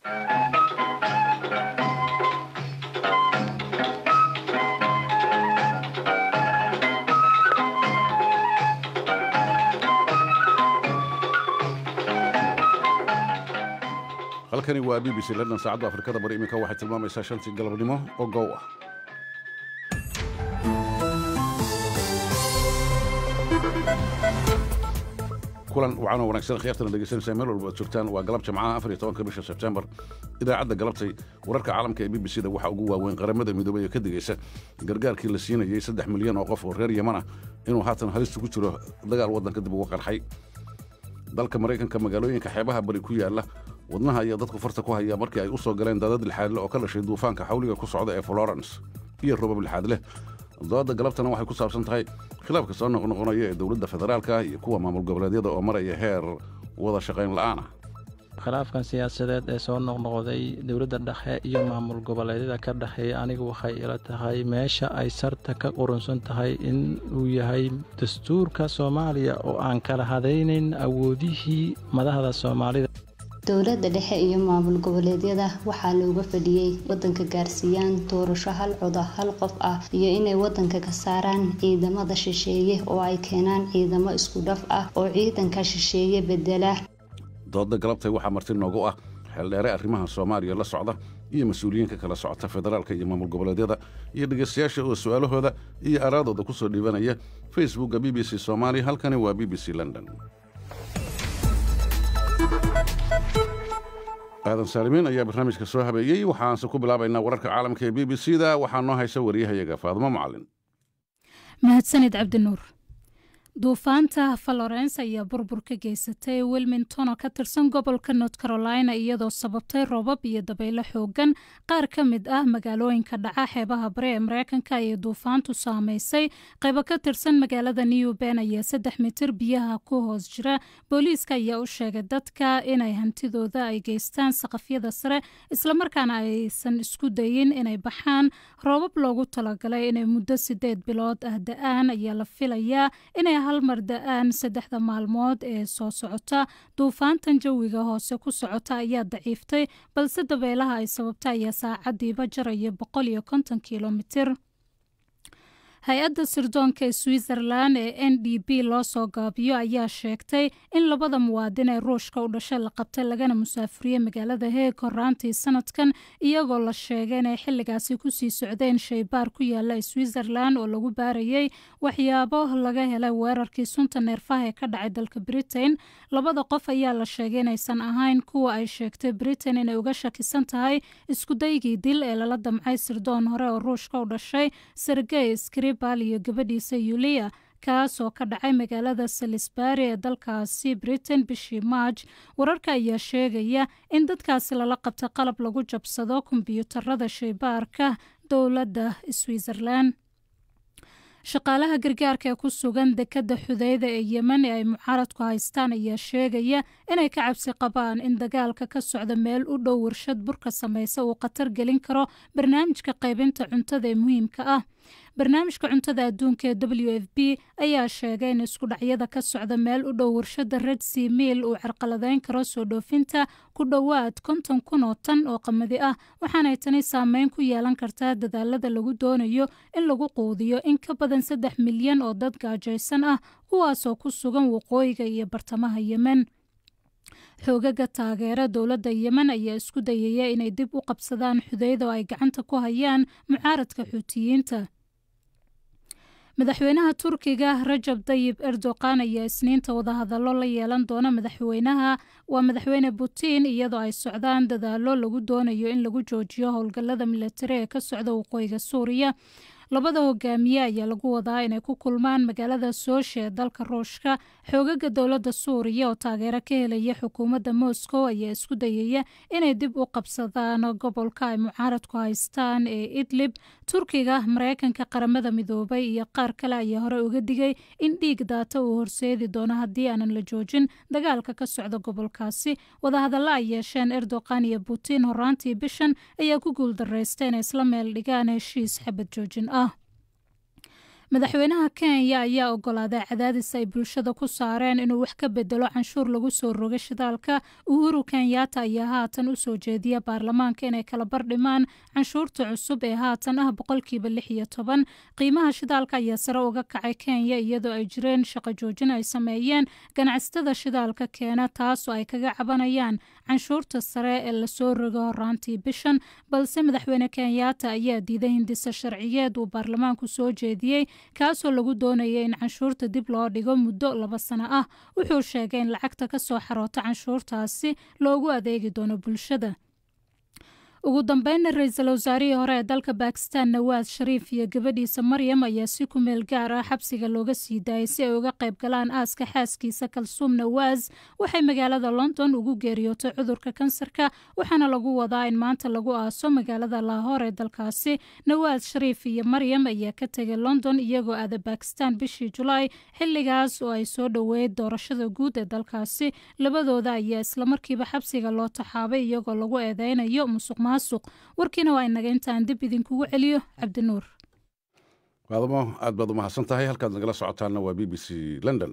halkani waa b b c london saacadda afrikada bari iminka waxay tilmaamaysaa shantii galabnimo oo gow ah kulan wacan oo wanaagsan khiyaartana dhegeysanaysaa meel walba aad joogtaan waa galab jimcaha afar iyo tobanka bisha sebtembar idaacadda galabtay wararka caalamka ee b b c da waxaa ugu waaweyn qaramada midoobay ee ka digaysa gargaarkii la siinayey saddex milyan oo qof oo reer yeman ah inuu haatan halista ku jiro dagaal waddanka dib uga qarxay dalka maraykanka magaalooyinka xeebaha bari ku yaalla wadnaha ayaa dadku farta ku haya markii ay u soo galeen daadad lixaadle oo ka dhashay duufaanka xawliga ku socda ee florence iyo robab lixaad leh doodda galabtana waxay ku saabsan tahay khilaafka soo noqnoqonaya ee dowladda federaalka iyo kuwa maamul goboleedyada oo maraya heer wada shaqayn la'aan ah khilaafkan siyaasadeed ee soo noqnoqday dowladda dhexe iyo maamul goboleedyada ka dhexeeya anigu waxay ila tahay meesha ay sarta ka qurunsan tahay in uu yahay dastuurka soomaaliya oo aan kala hadaynayn awoodihii madaxda soomaalida dowladda dhexe iyo maamul goboleedyada waxaa looga fadhiyey wadanka gaarsiiyaan doorasho hal coda hal qof ah iyo inay wadanka ka saaraan ciidamada shisheeye oo ay keenaan ciidamo isku dhaf ah oo ciidanka shisheeye bedela doodda galabtay waxaa marti noogu ah xeeldheere arrimaha soomaaliya la socda iyo mas-uuliyiinka kala socota federaalka iyo maamul goboleedyada iyo dhegaystayaasha oo su'aalahooda iyo araadooda ku soo dhiibanaya facebookka b b c soomaali halkani waa b b c london aadan saalimiin ayaa barnaamijka soo habeeyey waxaanse ku bilaabaynaa wararka caalamka ee b b c da waxaa noo haysa wariyahayaga faadmo macalin mahadsanid cabdinuur duufaanta florence ayaa burbur ka geysatay wilmington oo ka tirsan gobolka north carolina iyadoo sababtay roobab iyo dabaylo xoogan qaar ka mid ah magaalooyinka dhaca xeebaha bari ee mareykanka ayay duufaantu saameysay qaybo ka tirsan magaalada new ben ayaa saddex mitir biyaha ku hoos jira booliiska ayaa u sheegay dadka inay hantidooda ay geystaan saqafyada sare islamarkaana aysan isku dayin inay baxaan roobab loogu talagalay inay muddo sideed bilood ah da-aan ayaa la filayaa inay hal mar da-aan saddexda maalmood ee soo socota duufaantan jawiga hoose ku socota ayaa daciiftay balse dabeelaha ay sababta ayaa saacadiiba jaraya boqol iyo konton kilomitir hay-adda sirdoonka ee switzerland ee n d b loo soo gaabiyo ayaa sheegtay in labada muwaadin ee ruushka u dhashay la qabtay lagana musaafuriyey magaalada heeg horaantii sanadkan iyagoo la sheegay inay xilligaasi kusii socdeen shaybaar ku yaala switzerland oo lagu baarayay waxyaabo laga helay weerarkii sunta neerfaha ee ka dhacay dalka britain labada qof ayaa la sheegay inaysan ahayn kuwa ay sheegtay britain inay uga shakisan tahay iskudaygii dil ee lala damcay sirdoon hore oo ruushka u dhashay sergey skri iyo gabadhiisa yuliya kaas oo ka dhacay magaalada salisbury ee dalkaasi britain bishii marj wararka ayaa sheegaya in dadkaasi lala qabtay qalab lagu jabsado kombyuutarada shaybaarka dowladda switzerland shaqaalaha gargaarka ee ku sugan dekadda xudeyda ee yemen ee ay mucaaradku haystaan ayaa sheegaya inay ka cabsi qabaan in dagaalka ka socda meel u dhow warshad burka samaysa uu khatar gelin karo barnaamijka qaybinta cuntada ee muhiimka ah barnaamijka cuntada adduunka ee w f b ayaa sheegay in isku dhacyada ka socda meel u dhow warshada red sea miil uu carqaladeyn karo soo dhoofinta ku dhowaad konton kun oo tan oo qamadi ah waxaanay tani saameyn ku yeelan kartaa dadaalada lagu doonayo in lagu quudiyo in ka badan saddex milyan oo dad gaajaysan ah kuwaasoo ku sugan waqooyiga iyo bartamaha yemen xoogaga taageera dowladda yemen ayaa isku dayaya inay dib u qabsadaan xudeyda oo ay gacanta ku hayaan mucaaradka xuutiyiinta madaxweynaha turkiga rajab dayib erdoqan ayaa isniinta wadahadallo la yeelan doona madaxweynaha waa madaxweyne putin iyadoo ay socdaan dadaalo lagu doonayo in lagu joojiyo howlgallada milatari ee ka socda waqooyiga suuriya labada hogaamiye ayaa lagu wadaa inay ku kulmaan magaalada sooshe ee dalka ruushka xoogaga dowladda suuriya oo taageero ka helaya xukuumadda moscow ayaa isku dayaya inay dib u qabsadaan gobolka ay mucaaradku haystaan ee idlib turkiga mareykanka qaramada midoobay iyo qaar kale ayaa hore uga digay in dhiig daata uu horseedi doono haddii aanan la joojin dagaalka ka socda gobolkaasi wadahadalla ay yeesheen erdoqan iyo putin horaantii bishan ayaa ku guuldareysta inay isla meel dhigaan heshiis xabad joojin ah madaxweynaha kenya ayaa ogolaaday cadaadis ay bulshada ku saareen inuu wax ka bedelo canshuur lagu soo roga shidaalka uhuru kenyatta ayaa haatan u soo jeediya baarlamaanka inay kala bardhimaan canshuurta cusub ee haatan ah boqolkiiba lix iyo toban qiimaha shidaalka ayaa sare uga kacay kenya iyadoo ay jireen shaqo joojin ay sameeyeen ganacsatada shidaalka keena taasoo ay kaga cabanayaan canshuurta sare ee lasoo rogo horaantii bishan balse madaxweyne kenyatta ayaa diiday hindisa sharciyeed uu baarlamaanku soo jeediyey kaasoo lagu doonaya in canshuurta dib loo dhigo muddo laba sano ah wuxuu sheegay in lacagta ka soo xaroota canshuurtaasi loogu adeegi doono bulshada ugu dambeynna ra-iisul wasaarihii hore ee dalka bakistan nawaad shariif iyo gabadhiisa maryam ayaa si ku meel gaar ah xabsiga looga sii daayay si ay uga qayb galaan aaska xaaskiisa kalsuum nawaas waxay magaalada london ugu geeriyootay cudurka kansarka waxaana lagu wadaa in maanta lagu aaso magaalada laahoor ee dalkaasi nawaad shariif iyo maryam ayaa ka tegay london iyagoo aada bakistan bishii julaay xilligaas oo ay soo dhoweeyay doorashada guud ee dalkaasi labadooda ayaa islamarkiiba xabsiga loo taxaabay iyagoo lagu eedeynayo musuq warkiina waa inaga intaan dib idinkugu celiyo cabdinuur maadamo aad baad u mahadsan tahay halkaad nagala socotaanna waa b b c london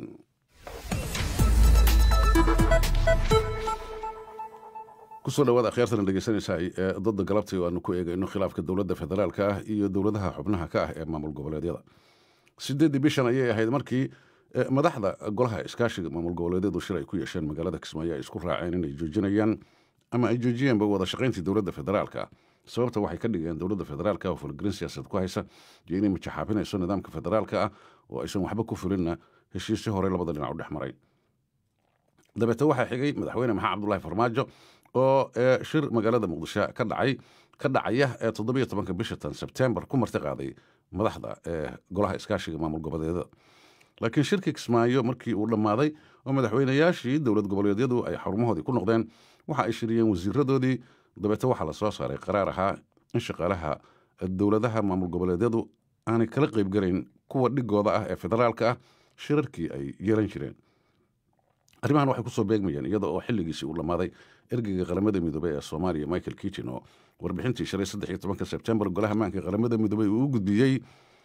kusoo dhawaad akhyaartana dhegeysanaysaa ee dada galabtay oo aanu ku eegayno khilaafka dowladda federaalka ah iyo dowladaha xubnaha ka ah ee maamul goboleedyada sideeddii bishan ayay ahayd markii madaxda golaha iskaashiga maamul goboleedyadu shir ay ku yeesheen magaalada kismaayo ay isku raaceen inay joojinayaan ama ay joojiyeenba wada shaqayntii dowladda federaalka sababta waxay ka dhigeen dowladda federaalka oo fulgelin siyaasad ku haysa iyo inay majaxaabinayso nidaamka federaalka ah oo aysan waxba ku fulinna heshiisyo horey labada dhinac u dhex maray dabeete waxaa xigay madaxweyne maxamed cabdulahi farmaajo oo shir magaalada muqdisho ka dhacay ka dhacaya ee toddobiyo tobanka bisha tan sebtembar ku marti qaaday madaxda ee golaha iskaashiga maamul goboleedyada laakiin shirkii kismaayo markii uu dhammaaday oo madaxweynayaashii dowlad goboleedyadu ay xarumahoodii ku noqdeen waxa ay shiriyeen wasiiradoodii dabeete waxaa la soo saaray qaraar ahaa in shaqaalaha dowladaha maamul goboleedyadu aanay kala qaybgalayn kuwa dhigooda ah ee federaalka ah shirarkii ay yeelan jireen arrimahan waxay kusoo beegmayeen iyada oo xilligiisii uu dhammaaday ergeyga qaramada midoobey ee soomaaliya michael kitchen oo warbixintii shalay saddex iyo tobanka sebtembar golaha maanka qaramada midoobey uu u gudbiyey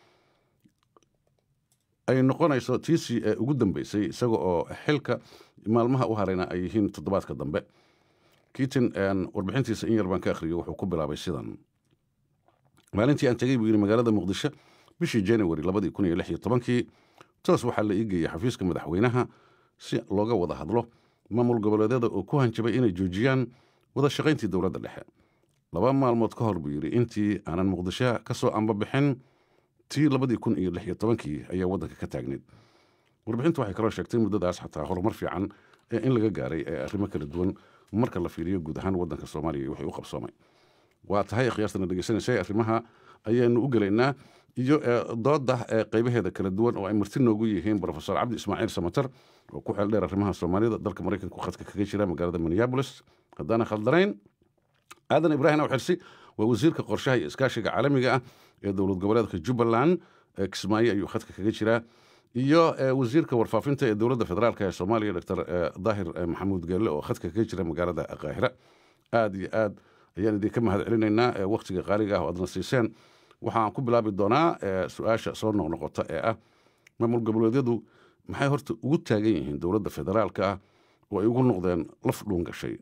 ay noqonayso tiisii ee ugu dambeysay isaga oo xilka maalmaha u harayna ay yihiin toddobaadka dambe kitin warbixintiisa in yar baan ka akhriyo wuxuu ku bilaabay sidan maalintii aan tegey buu yidhi magaalada muqdisho bishii january labadii kun iyo lix iyo tobankii toos waxaa la iigeeyey xafiiska madaxweynaha si looga wada hadlo maamul goboleedyada oo ku hanjabay inay joojiyaan wada shaqayntii dowladda dhexe laba maalmood ka hor buu yidhi intii aanan muqdisho ka soo ambabixin tii labadii kun iyo lix iyo tobankii ayaa waddanka ka taagneyd warbixintu waxay kaloo sheegtay muddadaas xataa horumar fiican ee in laga gaaray ee arrimo kala duwan marka la fiiriyo guud ahaan waddanka soomaaliya iyo wixii u qabsoomay waa tahay akhyaartana dhegeysanaysay arrimaha ayaanu u gelaynaa iyo dooda ee qaybaheeda kala duwan oo ay marti noogu yihiin brofesor cabdi ismaaciil samatar oo ku xeel dheer arrimaha soomaalida dalka maraykanku khadka kaga jira magaalada minneabolis haddaana khaldanayn aadan ibraahim awxirsi waa wasiirka qorshaha iyo iskaashiga caalamiga ah ee dowlad goboleedka jubbaland kismaayo ayuu khadka kaga jiraa iyo wasiirka warfaafinta ee dowladda federaalk ee soomaaliya doctor daahir maxamuud geelle oo khadka kaga jira magaalada qaahira aada iyo aad ayaan idinka mahad celinaynaa wakhtiga qaaliga ah oo aadna siiseen waxaan ku bilaabi doonaa su-aasha soo noqnoqota ee ah maamul goboleedyadu maxay horta ugu taagan yihiin dowladda federaalka ah oo ay ugu noqdeen laf dhuun gashay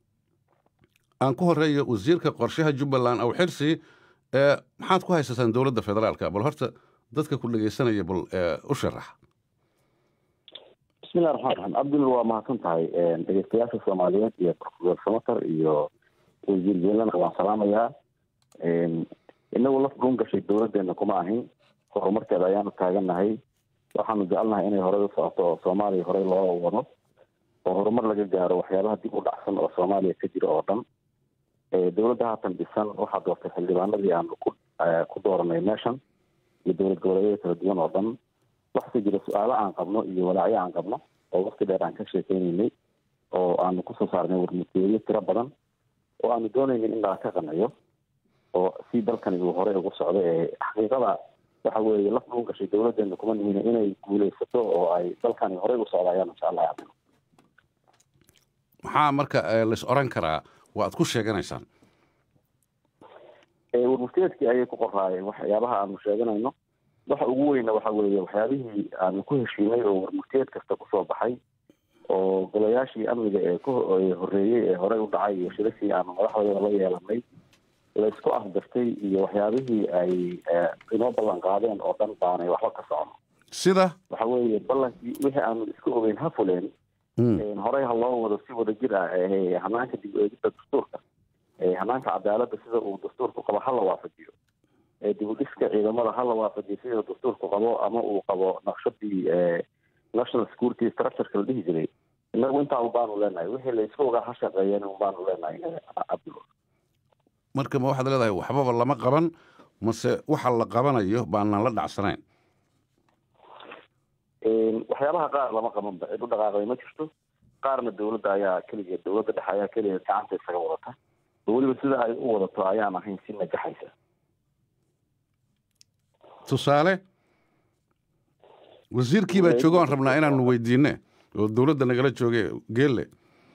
aan ku horeeyo wasiirka qorshaha jubbaland aw xirsi maxaad ku haysataan dowladda federaalka bal horta dadka ku dhegeysanaya bal u sharax bismillahi raxmaan raxiim cabdul waa mahadsan tahay dhegeystayaasha soomaaliyeed iyo profesor samater iyo wasiir jeelana waan salaamayaa inagu laf dhuun gashay dowladeena kuma ahin horumarkeeda ayaanu taagannahay waxaanu jecelnahay inay horey u socoto oo soomaaliya horey loo wado oo horumar laga gaaro waxyaabaha dib u dhacsan oo soomaaliya ka jira oo dhan dowladda haatan dhisan waxaa doortay xildhibaanadii aanu ku ku dooranay meeshan iyo dowlad goboleedyada kala duwan oo dhan waxase jira su-aalo aan qabno iyo walaacyo aan qabno oo wakti dheer aan ka sheekeynaynay oo aanu kusoo saarnay warmutiyeyo tiro badan oo aanu doonaynay in laga ka qanciyo oo si dalkani uu horey ugu socdo ee xaqiiqada waxa weeye laf dhuun gashay dowladeena kuma nihin inay guuleysato oo ay dalkani horey u socda ayaan insha allah cabdin maxaa marka lais oran karaa waa ad ku sheeganaysaan warmuftiyeedkii ayay ku qoraayeen waxyaabaha aanu sheeganayno waxa ugu weyna waxa weeye waxyaabihii aanu ku heshiinay oo warmurteed kasta kusoo baxay oo golayaashii amniga ee ku horreeyey ee horey u dhacay iyo shirashii aanu madaxdooda la yeelanay la isku afgartay iyo waxyaabihii ay inoo ballan qaadeen oo dhan baanay waxba ka socono sida waxa weeye ballankii wixii aanu isku ogeyn ha fuleen horey ha loo wado si wadajir ah hanaanka dib eegida dastuurka hanaanka cadaaladda sida uu dastuurku qabo ha la waafajiyo dib u dhiska ciidamada ha la waafajiyo sida dastuurku qabo ama uu qabo naqshadii national security structureka la dhihi jiray inagu intaa unbaanu leenahay wixii la isku ogaa ha shaqeeyeen unbaanu leenahay cabdul marka ma waxaad leedahay waxbaba lama qaban mase waxa la qabanayo baanaan la dhacsanayn waxyaabaha qaar lama qabanba cid u dhaqaaqday ma jirto qaarna dowladda ayaa keligeed dowladda dhexe ayaa keligeed gacanta isaga wadata oo weliba sida ay u wadato ayaan ahayn si najaxaysa tusaale wasiirkii baa jooga aan rabnaa inaanu weydiine oo dowladda nagala jooge geelle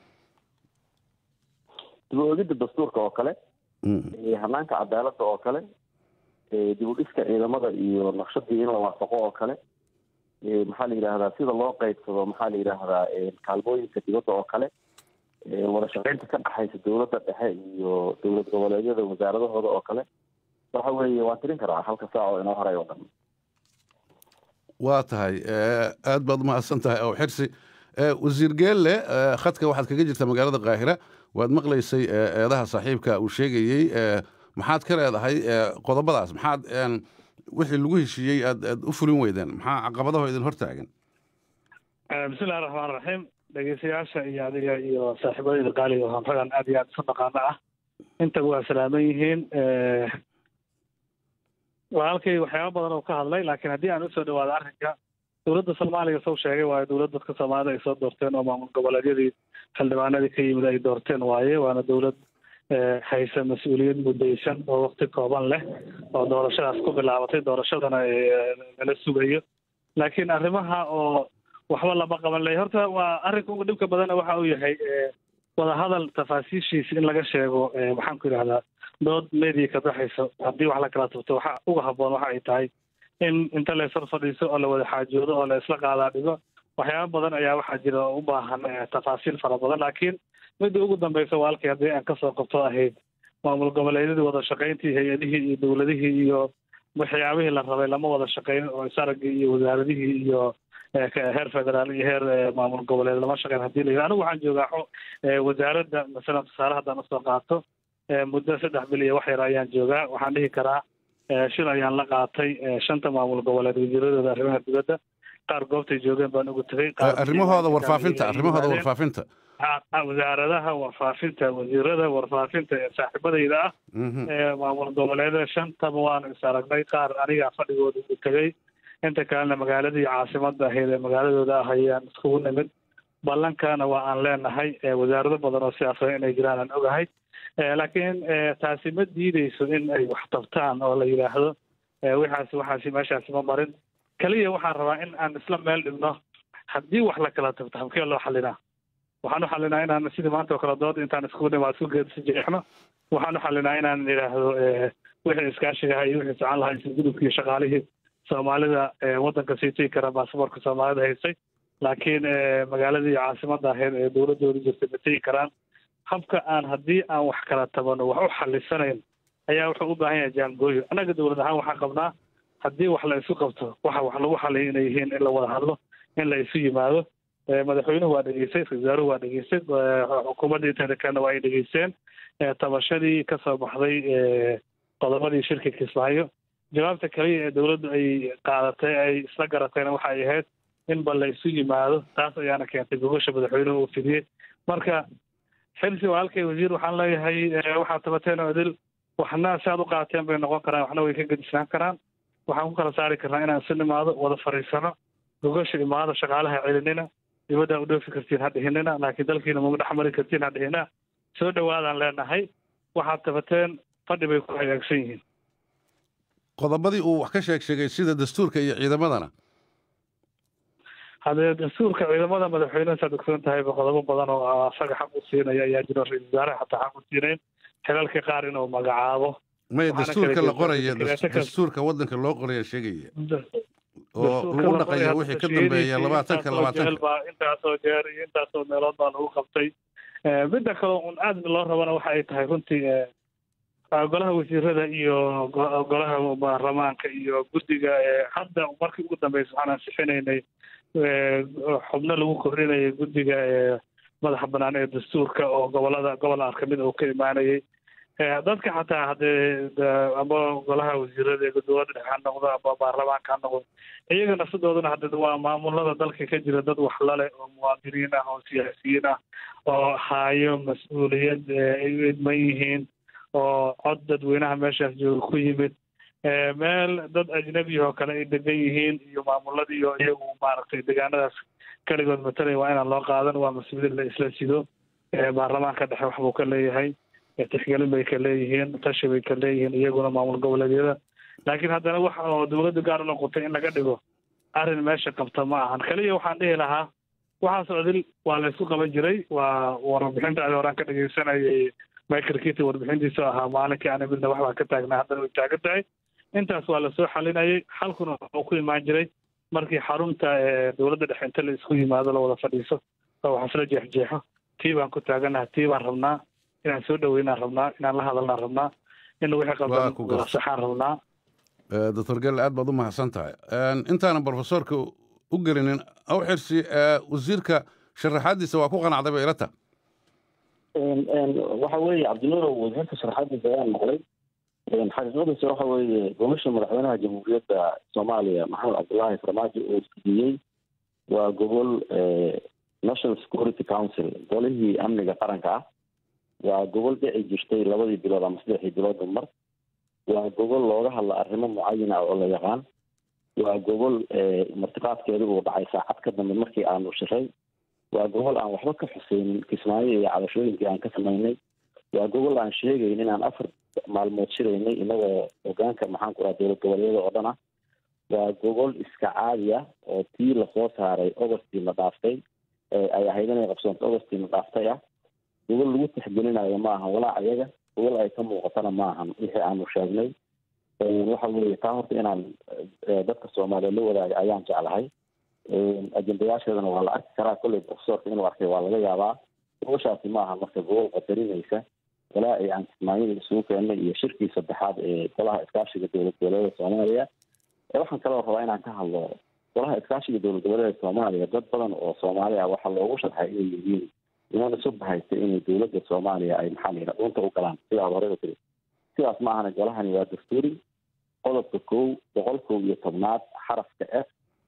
dib u egidda dastuurka oo kale hanaanka cadaaladda oo kale dib u dhiska ciidamada iyo naqshadii in la waafaqo oo kale maxaa la yidhaahdaa sida loo qeybsado maxaa la yidhaahdaa kaalmooyinka dibadda oo kale wada shaqeynta ka dhexaysa dowladda dhexe iyo dowlad goboleedyada wasaaradahooda oo kale waxa weeye waan tirin karaa halka saac oo inoo horay oo dhan waa tahay aad baad umahadsan tahay ow xirsi wasiir geelle khadka waxaad kaga jirtaa magaalada kaahira waad maqlaysay eedaha saaxiibka uu sheegayey maxaad ka leedahay qodobadaas maxaad wixii lagu heshiiyey aad aad u fulin weydeen maxaa caqabadaho idin hortaagan bismillahi raxmaan raxiim dhegeystayaasha iyo adiga iyo saaxiibadayda qaaliga oo ragan aad iyo aad isu dhaqaano ah intaba waa salaaman yihiin walaalkay waxyaaba badan oo ka hadlay laakiin haddii aan usoo dhawaado arrinka dowladda soomaaliya soo sheegay waayo dowlad dadka soomaalida ay soo doorteen oo maamul goboleedyadii xildhibaanadii ka yimid ay doorteen waaye waana dowlad haysa mas-uuliyad muddaysan oo wakti kooban leh oo doorashadaas ku bilaabatay doorashadana nala sugayo laakiin arrimaha oo waxba lama qaban lay horta waa arrinka ugu dhibka badana waxa uu yahay wadahadal tafaasiishiisa in laga sheego maxaan ku yidhahdaa dood media ka baxayso haddii wax la kala tubto waxa uga habboon waxa ay tahay in inta la ishor fadhiiso oo la wada xaajoodo oo la isla qaadaa dhigo waxyaaba badan ayaa waxaa jira oo u baahan tafaasiil fara badan laakiin midda ugu dambeysa walaalkii haddii aan kasoo qabto ahayd maamul goboleedyadii wada shaqayntii hay-adihii iyo dowladihii iyo waxyaabihii la rabay lama wada shaqayn oo isaragii iyo wasaaradihii iyo heer federaal iyo heer maamul goboleed lama shaqayn hadii la yidhi anigu waxaan joogaa wasaaradda masalan tusaale haddaan usoo qaato muddo saddex bil iyo wax yar ayaan joogaa waxaan dhihi karaa shil ayaan la qaatay shanta maamul goboleed wasiiradooda arrimaha dibadda qaar goobtay joogeen baan ugu tegay arrimahooda warfaafinta arrimahooda warfaafinta wasaaradaha warfaafinta wasiirada warfaafinta ee saaxiibadayda ah ee maamul goboleeda shantaba waanu is aragnay qaar anigaa fadhigooda ugu tegay inta kalena magaaladii caasimada ahayd ee magaaladooda ah ayaan iskugu nimid ballankana waa aan leenahay wasaarado badan oo siyaasada inay jiraan aan ogahay laakiin taasi ma diideyso in ay wax tabtaan oo la yidhaahdo waxaasi waxaasi meeshaasi ma marin keliya waxaan rabaa in aan isla meel dhigno haddii wax la kala tabto habkee loo xalinaa waxaan u xalinaa inaan sidii maanta oo kale dood intaan iskugu dhimaa isku geedsi jeexno waxaan u xalinaa inaan idhaahdo wixii iskaashigaha iyo wixii socon lahaa isla gudubkii shaqaalihii soomaalida waddanka sii tegi kara baasaboorka soomaalida haystay laakiin magaaladii caasimada ahayd ee dowladooda jirtay ma tegi karaan habka aan haddii aan wax kala tabano wax u xalisanayn ayaa wuxuu u baahan yahay jaangooyo annaga dowlad ahaan waxaan qabnaa haddii wax la isu qabto waxa wax lagu xaliyo inay yihiin in la wada hadlo in la isu yimaado madaxweynuhu waa dhegeystay ra-isul wasaaruhu waa dhegeystay xukuumadda inteeda kalena waa ay dhegeysteen tabashadii kasoo baxday qodobadii shirka kismaayo jawaabta kaliya ee dowladdu ay qaadatay ay isla garatayna waxa ay ahayd in bal la isu yimaado taas ayaana keentay gogosha madaxweynuhu uu fidiyey marka xilsi walaalkay wasiir waxaan leeyahay waxaad tabateen oo idil waxna si aad u qaateen bay noqon karaan waxna way ka gedisnaan karaan waxaan ku kala saari karnaa inaan isu nimaado wada fadhiisano gogosha imaado shaqaalaha celinina dibaddaa u dhoofi kartiin ha dhihinina laakiin dalkiina maga dhex mari kartiin ha dhihina soo dhawaadaan leenahay waxaad tabateen fadhi bay ku hagaagsan yihiin qodobadii uu wax ka sheeg sheegay sida dastuurka iyo ciidamadana haddee dastuurka ciidamada madaxweyneha saad ogsoon tahayba qodobo badan oo asaga xaq u siinaya ayaa jiro ra-isul wasaaraha xataa xaq u siinayn xilalka qaar inuu magacaabo maya waxaana dastuurka kala la qoraya jeedaan das- dekreeto kasta. dastuurka waddanka loo qoraya sheegaya oo dastuurka lagu la dhaqaya qoray wixii ka hadda dambeeya shaqadiisii labaatanka intaasoo labaatanka jeel baa intaasoo jeer iyo intaasoo meelood baa lagu qabtay Eh, midda kale un aad loo rabana waxa ay tahay runtii eh, ah, golaha wasiirada iyo go- golaha baarlamaanka iyo guddiga eh, hadda markii ugu dambeysa waxaan ansixinaynay eh, xubno lagu kordhinayay guddiga eh, madaxa banaan ee dastuurka oo gobolada gobol aan kamid uu ka imaanayay Eh, dadka xataa haddee de- ama golaha wasiirada ee dowladda dhexe ha noqdo ama baarlamaanka ha noqdo iyaga nafsadooduna hadda waa maamulada dalka ka jira dad wax lale oo muwaadiniin ah oo siyaasiyiin ah oo haayo mas-uuliyad eh, ay u idman yihiin oo cod dadweynaha meeshaas jooga ku yimid Eh, meel dad ajnabi oo kale ay degan yihiin iyo maamuladii oo iyagu maaragtay deegaanadaas keligood matalaya waa inaan loo qaadan waa mas-uuliyad la isla sido Eh, baarlamaanka dhexe wax buu ka leeyahay Eh, tixgelin bay ka leeyihiin tashi bay ka leeyihiin iyaguna maamul goboleedyada laakiin haddana wax oo dowladda gaar u noqotay in laga dhigo arrin meesha qabta ma ahan kaliya waxaan dhihi lahaa waxaas odil waa la isku qaban jiray waa warbixinta adi horaan ka dhegeysanayay michael kity warbixintiisa ahaa maalinkii aan midna wax baa ka taagnaa haddana way taagan tahay intaas waa lasoo xalinayay xalkuna wuxuu ku imaan jiray markii xarunta ee dowladda dhexe inta la isku yimaado la wada fadhiiso oo wax isla jeexjeexo tii baan ku taaganaha tii baan rabnaa inaan soo dhaweynaan rabnaa inaan la hadalnaan rabnaa in wixii Waa ku qaldan gartay. la saxaan rabnaa Eh, doctor gelle aad baad u mahadsan tahay En, intaanan profesorka u gelinin aw xirsi eh, wasiirka sharaxaadiisa waa ku qanacday bay ila tahay waxa weeye cabdinuurow wasiirka sharaxaadiisa ayaan maqlay xaqiiqadiisa waxa weeye gobasha madaxweynaha jamhuuriyadda soomaaliya maxamed cabdulaahi farmaajo oo siiyey waa gobol national security council golihii amniga qaranka ah waa gobol dhici jirtay labadii bilood ama saddexdii biloodba mar waa gobol looga hadla arrimo mucayan ah oo la yaqaan waa gobol martiqaadkeedu uu dhacay saacad ka dambe markii aanu shiray waa gobol aan waxba ka xuseynin kismaayo iyo cabashooyinkii aan ka samaynay waa gobol aan sheegayn inaan afar maalmood shiraynay inagoo hogaanka maxaan ku raha dowlad goboleedyada oo dhan ah waa gobol iska caadi ah oo tii lasoo saaray ogostii la dhaaftay ay ahayd inay qabsoonto ogostii la dhaaftay ah gobol lagu tixgelinayo ma ahan walaa ayaga gobol ay ka muuqatana ma ahan wixii aanu sheegnay waxa weeye taa horta inaan dadka soomaaliyeed la wadaaga ayaan jeclahay ajendayaasheedana waa la arki karaa kolley profesorka inuu arkay waa laga yaabaa goboshaasi ma aha marka gobol qadarinaysa walaa ay aan kismaayada isugu keennay iyo shirkii saddexaad ee golaha iskaashiga dowlad goboleeda soomaaliya waxaan kaloo rabaa inaan ka hadlo golaha iskaashiga dowlad goboleeda soomaaliya dad badan oo soomaali ah waxaa loogu sharxay inay yihiin niman isu bahaysta inay dowladda soomaaliya ay maxaa la yidhaha dhunta u galaan sidaa hore u tiri sidaas ma ahana golahani waa dastuuri qodobka kow boqol kow iyo tobnaad xarafka f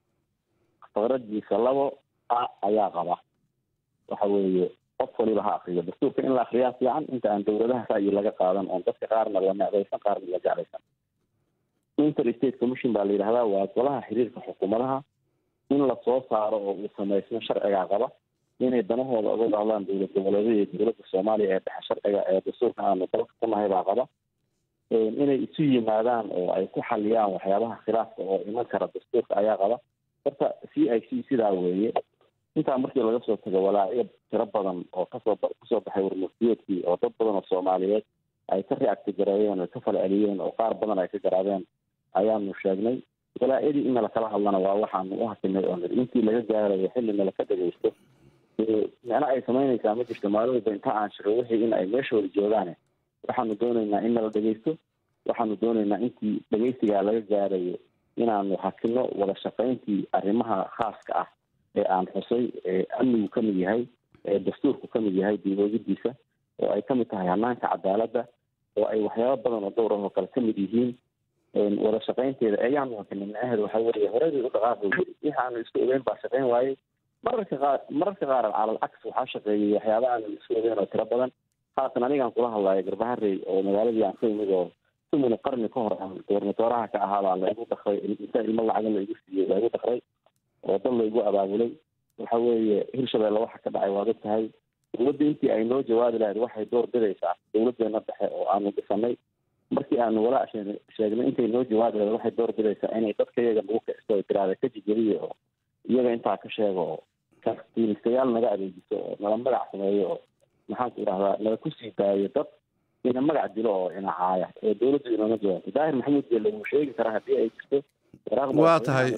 faqradiisa labo a ayaa qaba waxa weeye qof waliba ha akriyo dastuurka in la akriyaa fiican inta aan dowladaha ra'yi laga qaadan oon dadka qaarna la necdaysan qaarna la jeclaysan inter state commission baa la yidhahdaa waa golaha xiriirka xukuumadaha in lasoo saaro oo uu samaysmo sharcigaa qaba inay danahooda uga hadlaan dowlad goboleedyada iyo dowladda soomaaliya ee dhexe sharciga ee dastuurka aanu dalka ku nahay baa qaba inay isu yimaadaan oo ay ku xaliyaan waxyaabaha khilaafka oo iman kara dastuurka ayaa qaba horta c i c sidaa weeye intaa markii laga soo tago walaacyo tiro badan oo kasoo kusoo baxay warmurtiyeedkii oo dad badan oo soomaaliyeed ay ka reacti gareeyeen oo ka fala celiyeen oo qaar badan ay ka garaabeen ayaanu sheegnay walaacyadii in nalakala hadlana waa waxaanu u hakinay oo niri intii laga gaarayo xilli nalaka dhegaysto micno ay samaynaysaa ma jirto maalooba inta aan shiro wixii in ay meeshooda joogaane waxaanu doonaynaa in nala dhegaysto waxaanu doonaynaa intii dhegaysigaa laga gaarayo inaanu hakino wada shaqayntii arrimaha khaaska ah ee aan xusay ee amnigu ka mid yahay ee dastuurku ka mid yahay diiwoodidiisa oo ay ka mid tahay hanaanka cadaaladda oo ay waxyaaba badan oo dowr ah oo kale ka mid yihiin wada shaqaynteeda ayaanu hakinay micnaheedu waxa weeye horeydii u dhaqaaqi wixii aanu isku ogeyn baa shaqayn waayey mararka qaar mararka qaar calal caks waxaa shaqeeyay waxyaaba aanu isku ogeyn oo tiro badan haatan anigaan kula hadlayo garbaharey oo magaaladii aan ka imid oo tumina qarni ka hor aan gobernatooraha ka ahaabaa laigu dakray inta ilmo lacagan laigu siiyey laigu dakray oo dad laigu abaabulay waxa weeye hirshabeelle waxa ka dhacay waad og tahay dowladda intii ay noo jawaabi lahayd waxay door bidaysaa dowladeena dhexe oo aanu dhisanay markii aanu walaa sheegnay intay noo jawaabi lahayd waxay door bidaysaa inay dadka iyaga nagu kicisto ay tiraada ka jijeliya oo iyaga intaa ka sheego oo kastiilistayaal naga adeejiso oo nala magac sameeyo oo maxaanku idhahdaa nala kusii daayo dad ina magac dilo oo ina caaya ee dowladdu inooma jawaabto daahir maxamuud geelle wuu sheegi karaa haddii ay jirto waa tahay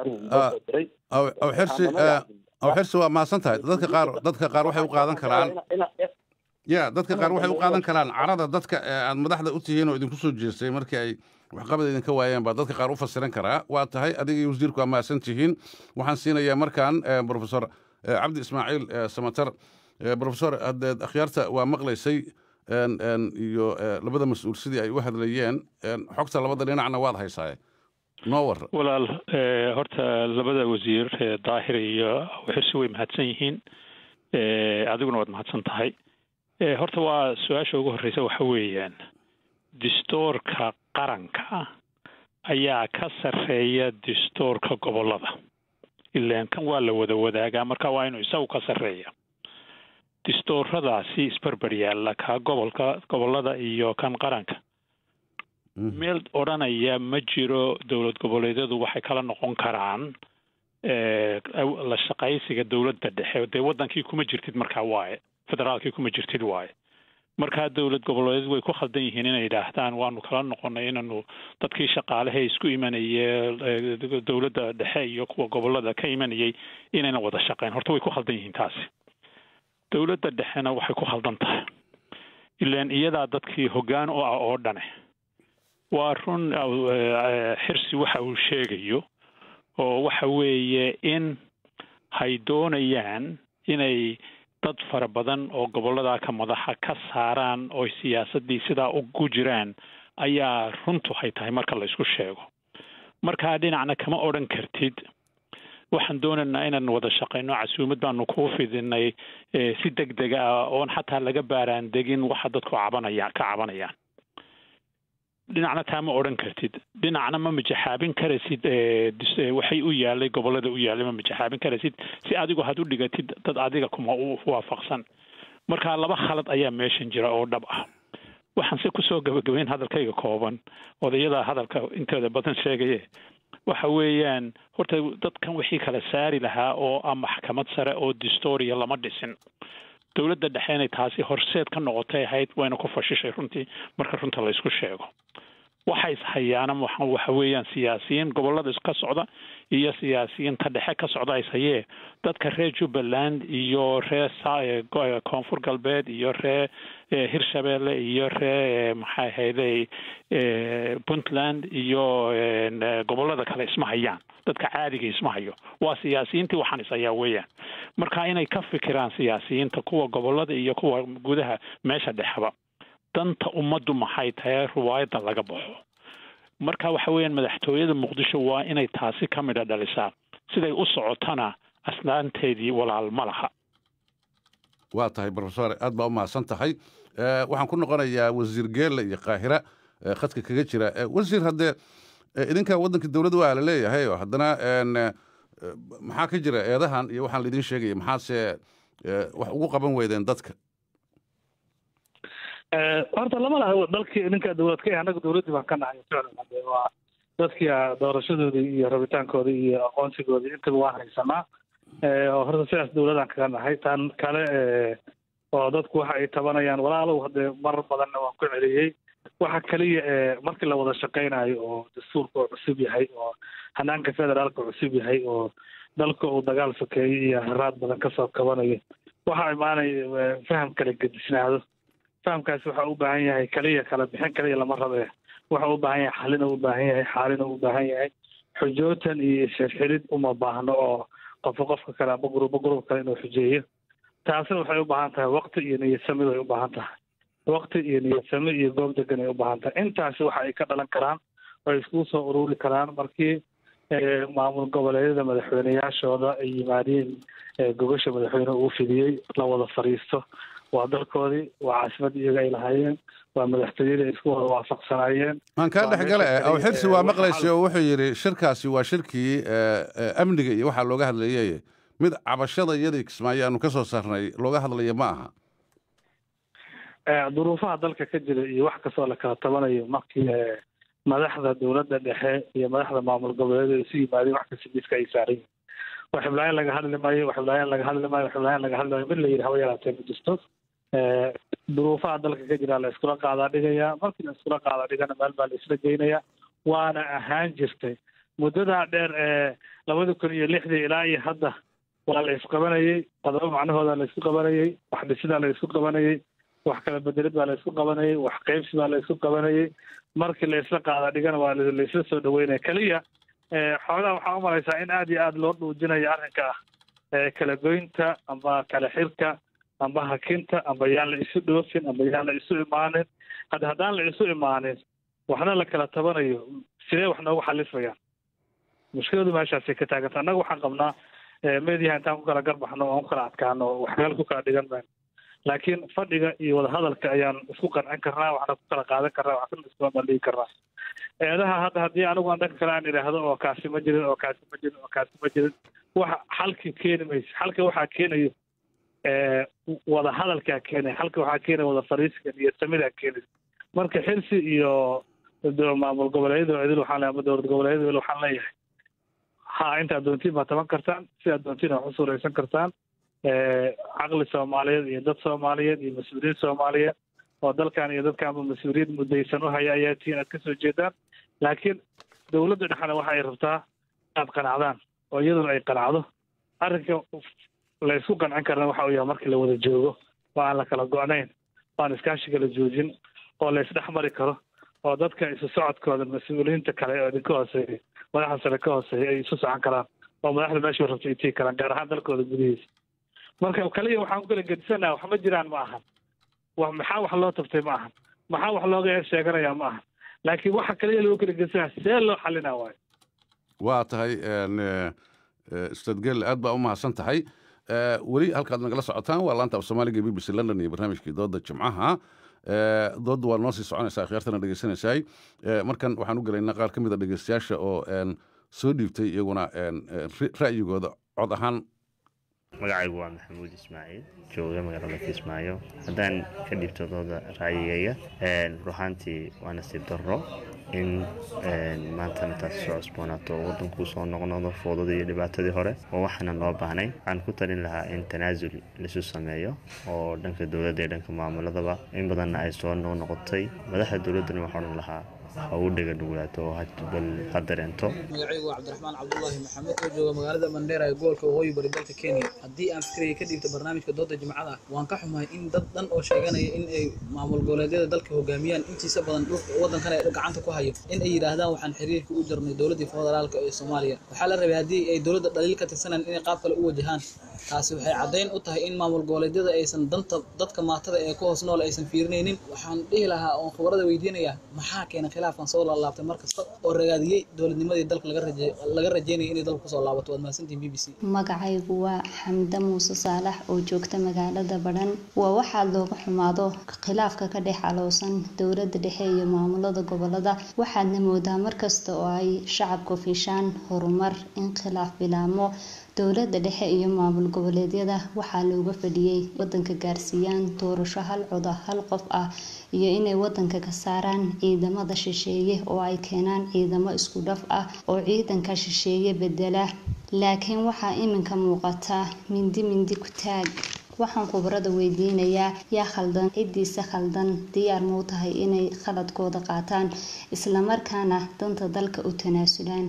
aw xirsi aw xirsi waa mahadsan tahay dadka qaar dadka qaar waxay u qaadan karaan ya dadka qaar waxay u qaadan karaan carada dadka aad madaxda u tihiin oo idinku soo jeestay markii ay waxqabad idinka waayeen baa dadka qaar u fasiran karaa waa tahay adiga iyo wasiirku waa mahadsan tihiin waxaan siinayaa markaan profesor cabdi ismaaciil samatar profesor haddeed akhyaarta waa maqlaysay iyo labada mas-uul sidii ay u hadlayeen xogta labada dhinacna waad haysaaye noo war walaal horta labada wasiir daahir iyo xirsi way mahadsan yihiin adiguna waad mahadsan tahay horta waa su-aasha ugu horreysa waxa weeyaan distoorka qaranka ayaa ka sarreeya distoorka gobollada ilaan kan waa la wada wadaagaa marka waa inuu isagu ka sarreeya distooradaasi isbarbar yaalla kaa gobolka gobollada iyo kan qaranka meel odhanaya ma jiro dowlad goboleedyadu waxay kala noqon karaan la shaqaysiga dowladda dhexe dee waddankii kuma jirtid markaa waaye federaalkii kuma jirtid waaye markaa dowlad goboleed way ku khaldan yihiin inay yidhaahdaan waanu kala noqonay inanu dadkii shaqaalaha isku imanayay dowladda dhexe iyo kuwa gobolada ka imanayay inayna wada shaqeyn horta way ku khaldan yihiin taasi dowladda dhexena waxay ku khaldan tahay ilaan iyadaa dadkii hoggaan u ah oo dhane waa run xirsi waxa uu sheegayo oo waxa weeye in hay doonayaan inay dad fara badan oo gobollada ka madaxa ka saaraan oo siyaasaddii sidaa ugu jiraan ayaa runtu hay tahay marka la isku sheego markaa dhinacna kama odhan kartid waxaan doonaynaa inaan wada shaqayno casuumad baanu kuu fidinay si deg dega ah oon xataa laga baaraan degin waxa dadku cabanaya ka cabanayaan dhinacna taa ma odhan kartid dhinacna ma majaxaabin karaysid waxay u yaalay gobollada u yaalay ma majaxaabin karaysid si adigu had u dhigatid dad adiga kuma u waafaqsan marka laba khalad ayaa meeshan jira oo dhab ah waxaan se kusoo gabagabayn hadalkayga kooban odayadaa hadalka intooda badan sheegaye waxa weeyaan horta dadkan wixii kala saari lahaa oo ah maxkamad sare oo distoria lama dhisin dowladda dhexe inay taasi horseed ka noqotay ahayd wayna ku fashishay runtii marka runta la isku sheego waxa ishayaana waxa weeyaan siyaasiyiin gobollada ka socda iyo siyaasiyiinta dhexe ka socda ishayee dadka reer jubbaland iyo reer koonfur galbeed iyo reer hirshabeelle iyo reer maxay ahayday puntland iyo gobollada kale isma hayaan dadka caadiga isma hayo waa siyaasiyiintii waxaan ishayaa weeyaan marka inay ka fikiraan siyaasiyiinta kuwa gobollada iyo kuwa gudaha meesha dhexeba danta ummaddu maxay tahay riwaayadda laga baxo marka waxa weeyaan madaxtooyada muqdisho waa inay taasi ka midha dhalisaa siday u socotana asnaanteedii walaal ma laha waa tahay profesor aad baa u mahadsan tahay waxaan ku noqonayaa wasiir geelle iyo qaahira khadka kaga jira wasiir haddee idinka waddanka dowladda waa la leeyahay oo haddana maxaa ka jira eedahan iyo waxaan laidin sheegaya maxaase wax ugu qaban weydeen dadka horta lama laha dalkii idinka dowlad ka annaga dowladdii baan ka nahay ficlan hade waa dadkii doorashadoodii iyo rabitaankoodii iyo aqoonsigoodii intaba waan haysanaa horta sidaas dowladaan kaga nahay tan kale oo dadku waxa ay tabanayaan walaalow hadee mar badanna waan ku celiyey waxa kaliya markii la wada shaqaynayo oo dastuurka oo cusub yahay oo hanaanka federaalka cusub yahay oo dalka uu dagaal sokeeyey iyo haraad badan kasoo kabanayo waxa imaanaya faham kala gedisnaado fahamkaasi waxa u baahan yahay kaliya kala bixin kaliya lama rabe waxa u baahan yahay xalina u baahan yahay xaalina u baahan yahay xujootan iyo isxirxirid uma baahno oo qofka qofka kale aba gruuba gruub kale inuu xujeeyo taasina waxay u baahan tahay waqti iyo niyadsamid ay u baahan tahay waqti iyo niyadsami iyo goob degan ay u baahan tahay intaasi waxa ay ka dhalan karaan oo ay iskugu soo ururi karaan markii maamul goboleedyada madaxweyneyaashooda ay yimaadeen gogosha madaxweyne uu fidiyey la wada fadhiisto waa dalkoodii waa caasimadii iyaga ay lahaayeen waa madaxtooyadii ay isku wada waafaqsanaayeen aan kaa dhex gale aw xirsi waa maqlaysay oo wuxuu yidhi shirkaasi waa shirkii amniga iyo waxaa looga hadlayay mid cabashada iyadii kismaayo aanu ka soo saarnay looga hadlaya ma aha duruufaha dalka ka jira iyo wax kastoo la kala tabanayo markii madaxda dowladda dhexe iyo madaxda maamul goboleed isu yimaadeen wax kasta miiska ay saaran yihin wax xiblaayaan laga hadli maayo wax xiblaayaan laga hadli maayo wax xiblaayaan laga hadli maayo mid la yidhi haba yaraatee ma jirto duruufaha dalka ka jira la iskula qaadaa dhigayaa markii la iskula qaadaa dhigana meel baa la isla geynayaa waana ahaan jirtay muddadaa dheer ee labada kun iyo lixdii ilaa iyo hadda waa la isqabanayey qodobo macnahooda la isku qabanayey wax dhisidaa la isku qabanayey wax kala bedelid baa la isku qabanayey wax qaybsi baa la isku qabanayey markii la isla qaada dhigana waa la isla soo dhaweynaya keliya xoogaa waxaa u malaysaa in aada iyo aada loo dhuujinayo arrinka ah kala goynta amba kala xirka amba hakinta amba yaan la isu dhoofin amba yaan la isu imaanin hadda haddaan la isu imaanin waxna la kala tabanayo sidee wax noogu xalismayaan mushkiladu meeshaasay ka taaganta annaga waxaan qabnaa meediyaha intaan ku kala garbaxno oon ku kala adkaano wax meel ku kala dhigan mayno laakiin fadhiga iyo wadahadalka ayaan isku qancin karnaa waxna ku kala qaadan karnaa waxna iskula bandhigi karnaa eedaha hadda haddii anigu aan dhanka kale aan idhaahdo oo kaasi ma jirin oo kaasi ma jirin oo kaasi ma jirin waxa xalki keeni mayso xalka waxaa keenayo wada hadalkaa keenaya xalka waxaa keenaya wada fariisiga iyo samidaa keenaysa marka xilsi iyo maamul goboleedyada idil waxaan leeyahay ama dowlad goboleedyada idil waxaan leeyahay ha intaad doontiin baa taban kartaan sidaad doontiin waa usuuraysan kartaan caqli soomaaliyeed iyo dad soomaaliyeed iyo mas-uuliyiin soomaaliyeed oo dalkan iyo dadkaanba mas-uuliyad mudaysan u haya ayaa tihiin aad kasoo jeedaan laakiin dowladda dhexna waxa ay rabtaa inaad qanacdaan oo iyaduna ay qanacdo arrinka la isku qancin karna waxa uu yahay markii la wada joogo oo aan la kala go-nayn oo aan iskaashiga la joojin oo la isdhex mari karo oo dadka isu socodkooda mas-uuliyiinta kale oo idinka hooseeya madaxda sare ka hooseeya ay isu socon karaan oo madaxda meesha rabta ay tigi karaan gaar ahaan dalkooda gudihiisa marka kaliya waxaan ku kala gedisanaha wax ma jiraan ma ahan wax maxaa wax loo tabtay ma ahan maxaa wax looga eer sheeganaya ma ahan laakiin waxa kaliya lagu kala gedisanaha see loo xalinaa waayo waa tahay ustaad gel aad baa u mahadsan tahay weli halkaad nagala socotaan waa laanta af soomaaliga b b c london iyo barnaamijkii dooda jimcaha doodda waa noo sii soconaysaa khiyaartana dhegeysanaysaay markan waxaan u gelaynaa qaar ka mid a dhegeystayaasha oo soo dhiibtay iyaguna ra'yigooda cod ahaan magacaygu waa maxamuud ismaaciil jooga magaalada kismaayo haddaan ka dhibto dooda raayigayga ruhaantii waa nasiib darro in maanta intaas soo cusboonaato oo waddankuu soo noqnoqdo foodadii iyo dhibaatadii hore oo waxaana loo baahnay waxaan ku talin lahaa in tanaasul laisu sameeyo oo dhanka dowladda iyo dhanka maamuladaba in badanna ay soo noqnoqotay madaxda dowladdana waxaa odhan lahaa ha u dhega dhugulaato oo bal ha dareento magacaygu waa cabdiraxmaan cabdulaahi maxamed oo jooga magaalada mandheera ee gobolka waqooyi bari dalka kenya haddii aan fikriga ka dhiibta barnaamijka dooda jimcada waan ka xumahay in dad dhan oo sheeganaya in ay maamul goboleedyada dalka hogaamiyaan intiisa badan dhulka waddankan ay gacanta ku hayo in ay yidhaahdaan waxaan xiriirka u jarnay dowladdii federaalka ee soomaaliya waxaa la rabay haddii ay dowladda dhaliil ka tirsanaan inay qaab kale u wajahaan taasi waxay caddayn u tahay in maamul goboleedyada aysan danta dadka maatada ee ku hoos nool aysan fiirinaynin waxaan dhihi lahaa oon khibarada weydiinaya maxaa keena khilaafkan soo laalaabtay mar kasta oo ragaadiyey dowladnimadii dalka laga rajeynaya inay dalka kusoo laabato waad mahadsantihin b b c magacaygu waa xamde muuse saalax oo joogta magaalada badhan waa waxaa looga xumaado khilaafka ka dhex aloosan dowladda dhexe iyo maamulada gobolada waxaadna moodaa markasta oo ay shacabku fiishaan horumar in khilaaf bilaamo dowladda dhexe iyo maamul goboleedyada waxaa looga fadhiyey wadanka gaarsiiyaan doorasho hal coda hal qof ah iyo inay wadanka ka saaraan ciidamada shisheeye oo ay keenaan ciidamo isku dhaf ah oo ciidanka shisheeye bedela laakiin waxaa iminka muuqata mindi mindi ku taag waxaan khubarada weydiinayaa yaa khaldan ciddiisa khaldan diyaar mau tahay inay khaladkooda qaataan islamarkaana danta dalka u tanaasulaan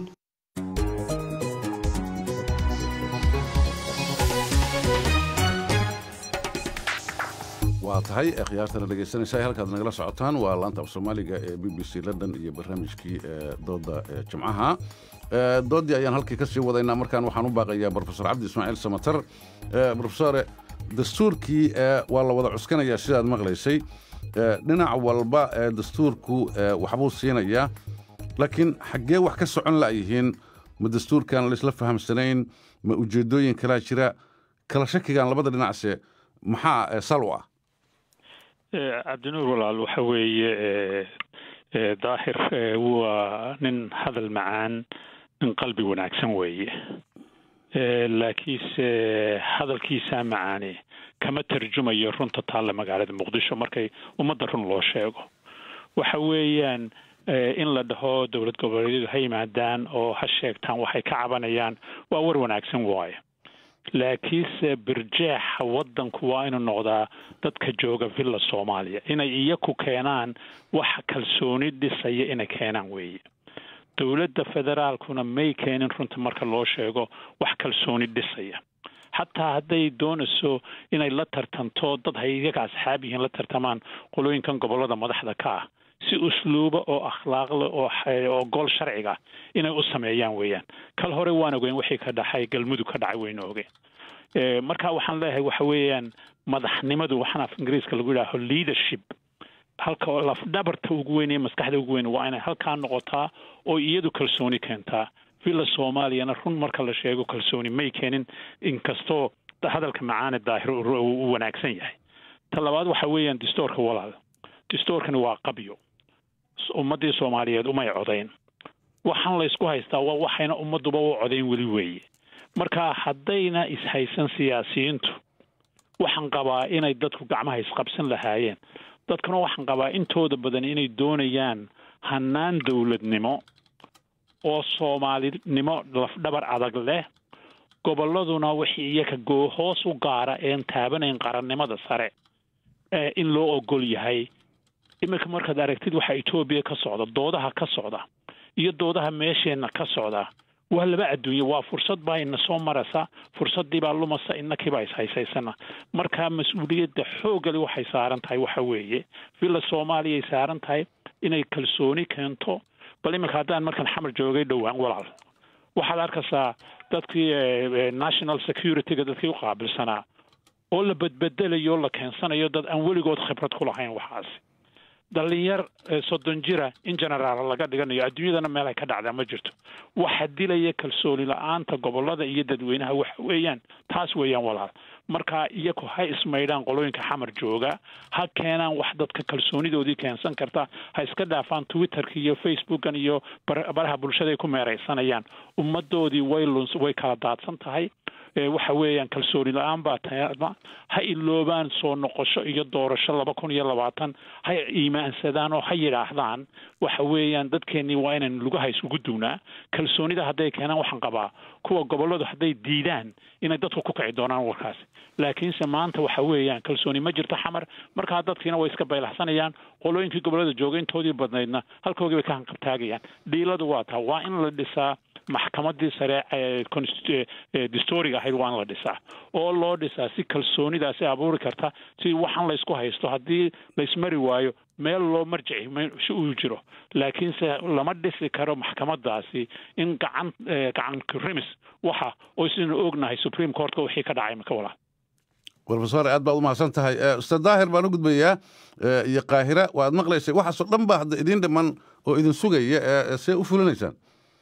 waa tahay khiyaartana dhegeysanaysa halkaad nagala socotaan waa laanta af soomaaliga ee b b c london iyo barnaamijkii dooda jimcaha doodii ayaan halkii ka sii wadaynaa markaan waxaan u baaqayaa brofesor cabdi ismaaciil samatar brofesore dastuurkii waa la wada cuskanayaa sidaad maqlaysay dhinac walba dastuurku waxbuu siinayaa laakiin xaggee wax ka socon la'yihiin ma dastuurkaan laisla fahamsanayn ma ujeeddooyin kalaa jira kala shakigan labada dhinacse maxaa sal u ah cabdinuur walaal waxa weeye daahir waa nin hadal macaan nin qalbi wanaagsan weeye laakiinse hadalkiisaa macaane kama tarjumayo runta taalla magaalada muqdisho markay ummadda run loo sheego waxa weeyaan in la dhaho dowlad goboleedyadu ha yimaadaan oo ha sheegtaan waxay ka cabanayaan waa war wanaagsan waaye laakiinse birjeexa waddanku waa inuu noqdaa dadka jooga villa soomaaliya inay iyaku keenaan wax kalsooni dhisaya inay keenaan weeye dowladda federaalkuna may keenin runta marka loo sheego wax kalsooni dhisaya xataa hadday doonayso inay la tartanto dad hay iyaga asxaab yihiin la tartamaan qolooyinkan gobollada madaxda ka ah si usluuba oo akhlaaqle oo oo gol sharciga inay u sameeyaan weeyaan kal hore waan ogeyn wixii ka dhaxay galmudug ka dhacay wayna ogeen marka waxaan leeyahay waxa weeyaan madaxnimadu waxaan af ingiriiska lagu yidhaaho leadership halka lafdhabarta ugu weyn ee maskaxda ugu weyn waa inay halkaa noqotaa oo iyadu kalsooni keentaa villa soomaaliyana run marka la sheego kalsooni may keenin inkastoo hadalka macaane daahir uu wanaagsan yahay ta labaad waxa weeyaan distoorka walaal distoorkani waa qabyo ummaddii soomaaliyeed umay codayn waxaan la ysku haystaa waa waxayna ummadduba u codayn weli weeye marka haddayna ishaysan siyaasiyiintu waxaan qabaa inay dadku gacmaha isqabsan lahaayeen dadkuna waxaan qabaa intooda badan inay doonayaan hannaan dowladnimo oo soomaalinimo lafdhabar adag leh gobolladuna wixii iyaga goo hoos u gaara een taabanayn qarannimada sare ee in loo ogol yahay iminka markaad aragtid waxaa etoobiya ka socda doodaha ka socda iyo doodaha meesheenna ka socda waa laba adduunye waa fursad baa ina soo maraysa fursaddii baa lumasa inakiibaa ishaysaysana marka mas-uuliyadda xoogali waxay saaran tahay waxa weeye villa soomaaliyay saaran tahay inay kalsooni keento bal iminka haddaan markan xamar joogay dhowaan walaal waxaad arkaysaa dadkii national security-ga dadkii u qaabilsanaa oo la bedbedelayo o la keensanayo dad aan weligood khibrad ku lahayn waxaasi dhalinyar soddon jira in generaal laga dhiganayo adduunyadana meel ay ka dhacdaa ma jirto waxa dilaya kalsooni la-aanta gobolada iyo dadweynaha waxa weeyaan taas weeyaan walaal marka iyagu ha ismaydhaan qolooyinka xamar jooga ha keenaan wax dadka kalsoonidoodii keensan karta ha iska dhaafaan twitterka iyo facebookan iyo baraha bulshada ay ku meeraysanayaan ummadoodii way luns way kala daadsan tahay waxa weeyaan kalsooni la-aan baa taama ha iloobaan soo noqosho iyo doorasho laba kun iyo labaatan ha iimaansadaan oo ha yidhaahdaan waxa weeyaan dadkeennii waa inaan lugaha isugu duwnaa kalsoonida hadday keenaan waxaan qabaa kuwa gobolladu hadday diidaan inay dadku ku kici doonaan warkaasi laakiinse maanta waxa weeyaan kalsooni ma jirto xamar markaa dadkiina way iska baylaxsanayaan qolooyinkii gobollada jooga intoodii badnaydna halkoogii bay ka hanqabtaagayaan dhiiladu waa taa waa in la dhisaa maxkamadii sare distoriga ahayd waa in la dhisaa oo loo dhisaa si kalsoonidaasi abuuri karta si waxaan laysku haysto haddii laysmari waayo meel loo marjici si uu jiro laakiinse lama dhisi karo maxkamadaasi in gacan gacan rimis waxa oo sidaynu ognahay supreme courtka wixii ka dhacay maka walaa brofesor aad baad u mahadsan tahay ustaad daahir baan u gudbayaa iyo qaahira waad maqlaysay waxaasoo dhan baa hadda idin dhiman oo idin sugaya see u fulinaysaan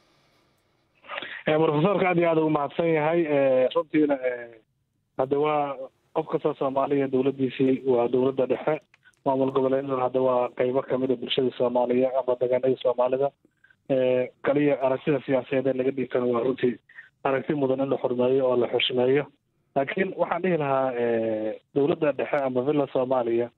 brofesorka aad iyo aad ugu mahadsan yahay runtiina hadda waa qof kasta soomaaliya dowladdiisii waa dowladda dhexe maamul goboleedyaduna hadda waa qeybo kamid a bulshada soomaaliya ama degaanada soomaalida kaliya aragtida siyaasadeed ee laga dhiibtana waa runtii aragti mudan in la xurmeeyo oo la xushmeeyo laakiin waxaan dhihi lahaa dowladda dhexe ama villa soomaaliya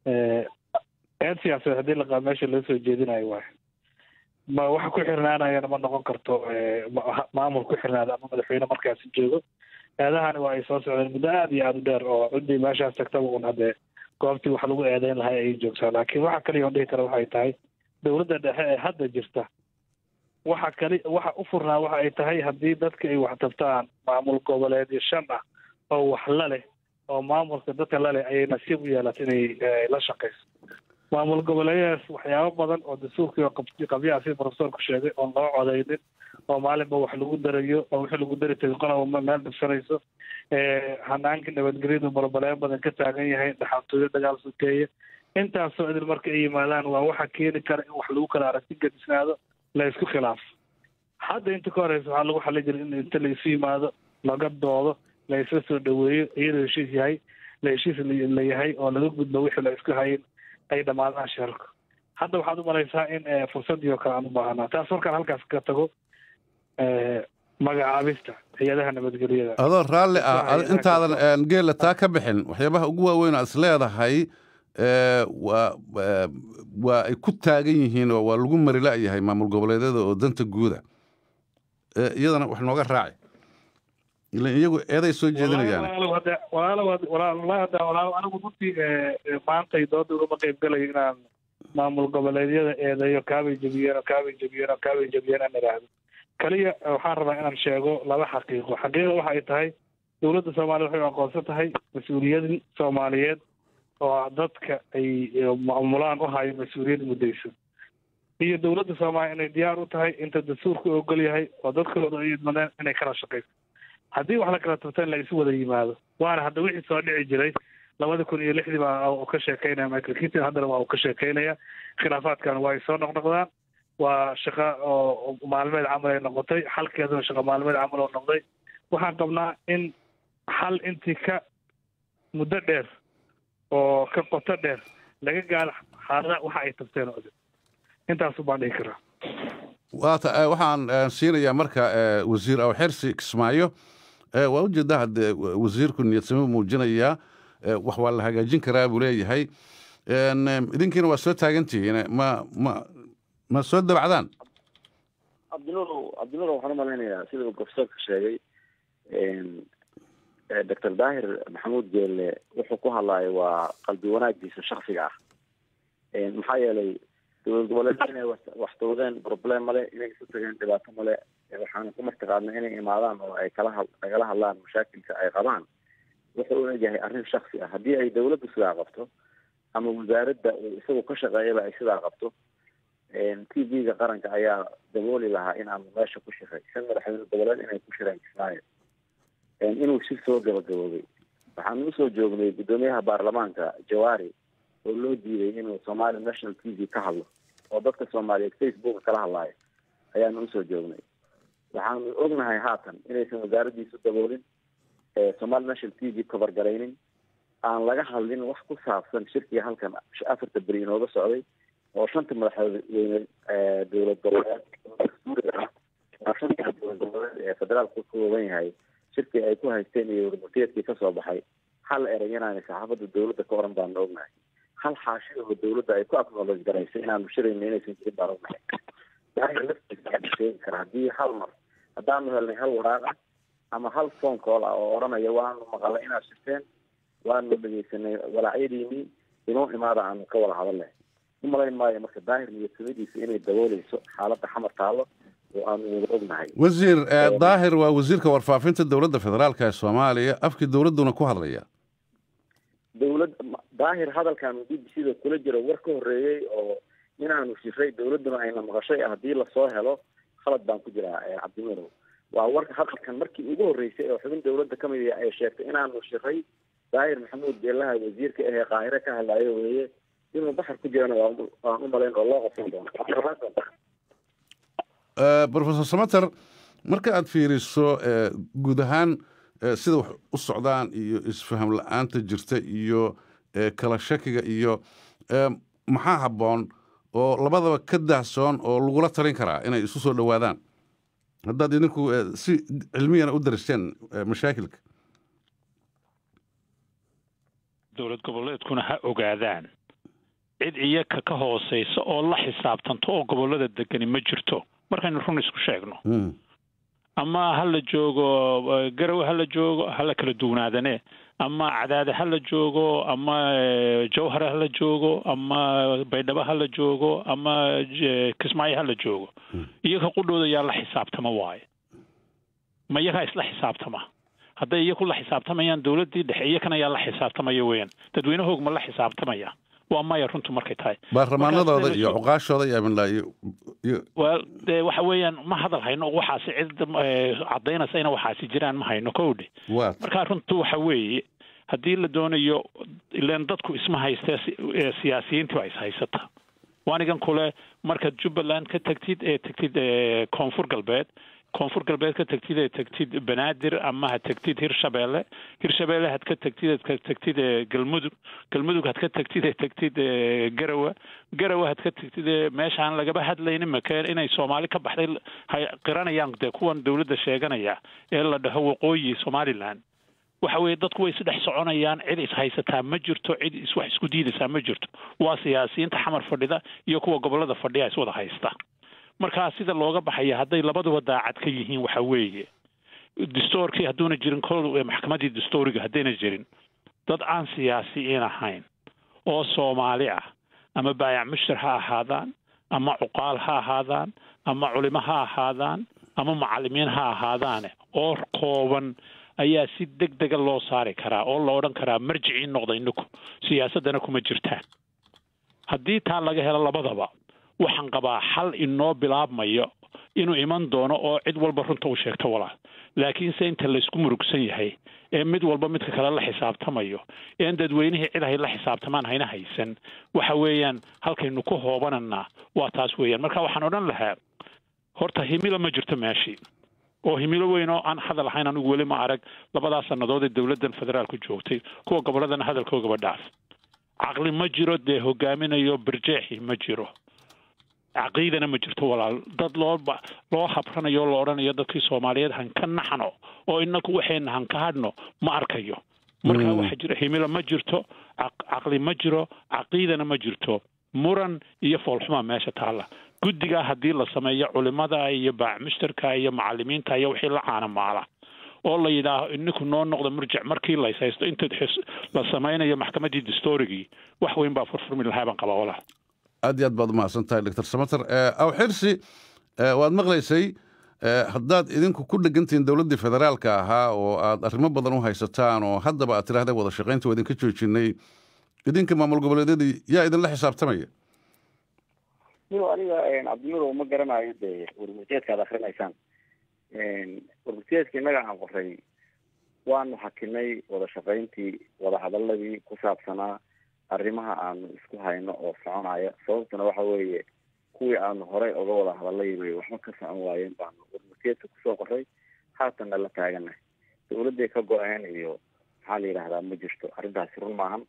eed siyaasadeed haddii laqaa meesha loo soo jeedinayo waay ma waxa ku xirnaanayana ma noqon karto maamul ku xirnaada ama madaxweyne markaasi joogo eedahani waa ay soo socdeen muddo aada iyo aada u dheer oo ciddii meeshaas tagtaba un haddee goobtii wax lagu eedeyn lahay ayay joogtaa laakiin waxa kaliya on dhihi kara waxay tahay dowladda dhexe ee hadda jirta waxa kali waxa u furnaa waxa ay tahay haddii dadka ay wax tabtaan maamul goboleedyo shan ah oo wax la leh oo maamulka dadka la leh ayay nasiib u yeelatay inay la shaqayso maamul goboleedyadaas waxyaabo badan oo dastuurkii oo qabyaha sida profesorku sheegay oon loo codaynin oo maalinba wax lagu darayo oo wixii lagu dari tagay qolaba meel dhibsanayso hanaankii nabadgelyadu balbaleen badan ka taagan yahay dhaxaltooyo dagaal sokeeye intaasoo idil marka ay yimaadaan waa waxa keeni kara in wax lagu kala aragti gadisnaado la isku khilaafo hadda inta ka horeysa waxaa lagu xali jiray in inta la isu yimaado laga doodo la isla soo dhaweeyo iyadoo heshiis yahay la heshiis la yahay oo laga gudbo wixii la isku hayin ay dhammaadaan shirarka hadda waxaad u malaysaa in fursaddii oo kale aan u baahanaa taas markaan halkaas ka tago magacaabista hay-adaha nabadgelyada adoo raalli ah intaadan geela taa ka bixin waxyaabaha ugu waaweyn aad is leedahay waa waa ay ku taagan yihiin oo waa lagu mari la-yahay maamul goboleedyada oo danta guuda iyadana wax nooga raaci ilan iyagu eeday soo jeedinayaan walaalow hadda walaalow hadda- walaal- walahi hadda walaalow anigu runtii eh, eh, maantay dooda ugama qayb galayo inaan maamul goboleedyada eedeeyo kaabay jebiyeen oo kaabay jebiyeen oo kaabay jebiyeen aan idhaahdo kaliya eh, waxaan rabaa inaan sheego laba xaqiiqo xaqiiqa waxa ay tahay dowladda soomaaliya waxay u aqoonsan tahay mas-uuliyadii soomaaliyeed oo dadka ay eh, maamulaan u hayo mas-uuliyad muddaysan iyo dowladda soomaaliya inay diyaar u tahay inta dastuurka u ogol yahay oo dadkooda ay idmadeen inay kala shaqayso haddii wax la kala turta in la isu wada yimaado waana hadda wixii soo dhici jiray labada kun iyo lixdii baa uu ka sheekeynaya michael keaton haddana waa uu ka sheekeynaya khilaafaadkan waa ay soo noqnoqdaan waa shaqo oo maalmeed camal ay noqotay xalkeeduna shaqo maalmeed camal oo noqday waxaan qabnaa in xal intii ka muddo dheer oo ka qoto dheer laga gaaro xaalada waxa ay tabteen oo dhan intaasu baan dhihi karaa waata eh, waxaan eh, siinayaa marka eh, wasiir awxirsi kismaayo Eh, waa ujeedaa hadde wa- wasiirku niyadsamo muujinayaa eh, wax waa la hagaajin karaa buu leeyahay En, em, idinkiina waa soo taagantihiin ma ma ma soo dabacdaan cabdinuur cabdinuur waxaan umalaynayaa sida uu profesorka sheegay doctor daahir maxamuud geelle wuxuu ku hadlayo waa qalbi wanaagiisa shaksiga ah maxaa yeelay dowlad goboleed inay wax- wax tawdeen problem male inay isu tageen dhibaato male waxaana ku martiqaadnay inay imaadaan oo ay kala had- kagala hadlaan mashaakilka ay qabaan wuxuu u egyahay arrin shaksi ah haddii ay dowladdu sidaa qabto ama wasaaradda uu isagu ka shaqeeyaba ay sidaa qabto t v-ga qaranka ayaa dabooli lahaa in aanu meesha ku shiray shan madaxweyne goboleed inay ku shireen kismaayo inuu shir soo gabagaboobay waxaanu usoo joognay guddoomiyaha baarlamaanka jawaari oo loo diiday inuu somali national t v ka hadlo oo dadka soomaaliyeed facebook kala hadlaayo ayaanu usoo joognay waxaanu ognahay haatan inaysan wasaaraddiisu daboolin somali national t v cover garaynin aan laga hadlin wax ku saabsan shirkii halkan afarta beri inooga socday oo shanta madaxweyne ee dowlad goboleed dastuuriga ah waa shanta dowlad goboleed ee federaalku ka kooban yahay shirkii ay ku haysteen iyo warmurtiyeedkii kasoo baxay hal erey inaanay saxaafadda dowladda ka oran baanu ognahay hal xaashida oo dowladda ay ku acknowledge garaysay inaanu shirayno inaysan jirin baan ognahay daahir laftiisa waxaa sheegi kara haddii hal mar haddaanu helnay hal waraaq ah ama hal phone call ah oo odhanaya waanu maqalay inaad shirteen waanu dhegeysanay walaacyadiinii inoo imaada aanu ka wada hadalnay umalayn maayo marka daahir niyadsamadiisa inay dabooleyso xaaladda xamar taalo oo aanu wada ognahay wasiir eh, daahir waa wasiirka warfaafinta dowladda federaalka ee soomaaliya afkii dowladduna ku hadlaya dowlad daahir hadalkan b b c da kula jiro war ka horeeyey oo inaanu shiray dowladduna ayna maqashay haddii lasoo helo khalad baan ku jiraa eh, cabdinuurow waa warka hadalkan markii ugu horreysay oo xubin dowladda ka mid ah ay sheegtay inaanu shiray daahir maxamuud beelaha wasiirka ahee qaahire ka hadlaayo weeye inuu baxar ku jirana waa u- waan u malayn oo loo qabsan doono Eh, professor samater marka aad fiiriso eh, guud ahaan eh, sida wax u socdaan iyo isfaham la-aanta jirta iyo eh, kala shakiga iyo eh, maxaa habboon oo labadaba ka daahsoon oo lagula talin karaa inay isu soo dhowaadaan haddaad idinku eh, si cilmiyana u daristeen eh, mashaakilka dowlad goboleedkuna ha ogaadaan cid iyaka ka hooseysa oo la xisaabtanto oo gobolada degani ma jirto markaynu run isku sheegno Mm. ama ha la joogo eh, garowe ha la joogo ha la kala duwanaadane ama cadaade ha la joogo ama eh, jawhar ha la joogo ama baydhabo ha la joogo ama eh, kismaayo ha la joogo iyaga qudhooda yaa la xisaabtama waaye ma iyagaa isla xisaabtama hadday iyaku la xisaabtamayaan dowladdii dhexe iyakana yaa la xisaabtamaya weeyaan dadweynahoog ma la xisaabtamaya waa maya runtu markay tahay baarlamaanadooda Markaas iyo soo- cuqaashooda iyo amnla iyo iyo waa dee waxa weeyaan ma hadal hayno waxaasi cid eh, caddaynaysa ina waxaasi jiraan ma hayno kowdhe waa marka runtu waxa weeye haddii la doonayo ileen dadku isma haystee si- ee siyaasiyiintii waa is haysata waanigan kule markaad jubbaland ka tagtid ee tagtid ee koonfur galbeed koonfur galbeed ka tagtid ee tagtid banaadir ama ha tagtid hirshabeelle hirshabeelle had ka tagtid eed ka tagtid ee galmudug galmudug had ka tagtid ee tagtid ee garawa garawa had ka tagtid ee meeshaan lagaba hadlaynin makeen inay soomaali ka baxday hay qiranayaan dee kuwan dowladda sheeganaya ee la dhaho waqooyi somaliland waxa weeye dadku way isdhex soconayaan cid is haysataa ma jirto cid is wax isku diidaysaa ma jirto waa siyaasiyiinta xamar fadhida iyo kuwa gobolada fadhiya is wada haysta markaa sida looga baxaya hadday labaduba daacad ka yihiin waxa weeye distoorkii hadduuna jirin kol maxkamaddii distooriga haddayna jirin dad aan siyaasiyiin ahayn oo soomaali ah ama baayac mushtar ha ahaadaan ama cuqaal ha ahaadaan ama culimo ha ahaadaan ama macallimiin ha ahaadaane oo kooban ayaa si deg dega loo saari karaa oo la odhan karaa marjicii noqda inaku siyaasaddana kuma jirtaan haddii taa laga helo labadaba waxaan qabaa xal inoo bilaabmayo inuu iman doono oo cid walba runta u sheegto walaal laakiinse inta laysku murugsan yahay ee mid walba midka kale la xisaabtamayo een dadweynihii cid hay la xisaabtamaan hayna haysan waxa weeyaan halkaynu ku hoobananaa waa taas weeyaan marka waxaan odhan lahaa horta himilo ma jirto meeshii oo himilo weyn oo aan hadal ahayn anigu weli ma arag labadaas sannadood ee dowladdan federaalku joogtay kuwa gobolladana hadalkoogaba dhaaf caqli ma jiro dee hogaaminayo birjeexi ma jiro caqiidana ma jirto walaal dad loo loo habranayo oo la odhanayo dadkii soomaaliyeed han ka naxno oo inaku waxayna han ka hadhno ma arkayo marka waxaa jira himilo ma jirto caqli ma jiro caqiidana ma jirto muran iyo foolxumaa meesha taalla guddigaa haddii la sameeyo culimada iyo baacmushtarka iyo macalimiinta iyo wixii la caanamaala oo la yidhaaho ininku noo noqda murjic markii lays haysto inta la samaynayo maxkamaddii distorigii wax weyn baa furfurmi lahaa baan qabaa walaal aad iyo aad baad umahadsan tahay doctor samater aw xirsi waad maqlaysay haddaad idinku ku dhegantihiin dowladdii federaalka ahaa oo aad arrimo badan u haysataan oo haddaba aad tidhahdeen wada shaqaynta waa idinka joojinay idinka maamul goboleedyadii yaa idinla xisaabtamaya niw aniga cabdinuur ma garanayo dee warmurteedka ad akrinaysaan warmurteedka innaga aan qoray waanu hakinay wada shaqayntii wada hadaladii ku saabsanaa arrimaha aanu isku hayno oo soconaya sababtuna waxa weeye kuwii aanu horey oga wada hadalay bay waxba ka socon waayeen baanu warmurteedka kusoo qoray haatanna la taaganahay dawladday ka go-een iyo maxaa la yidhahdaa ma jirto arrintaasi run maahan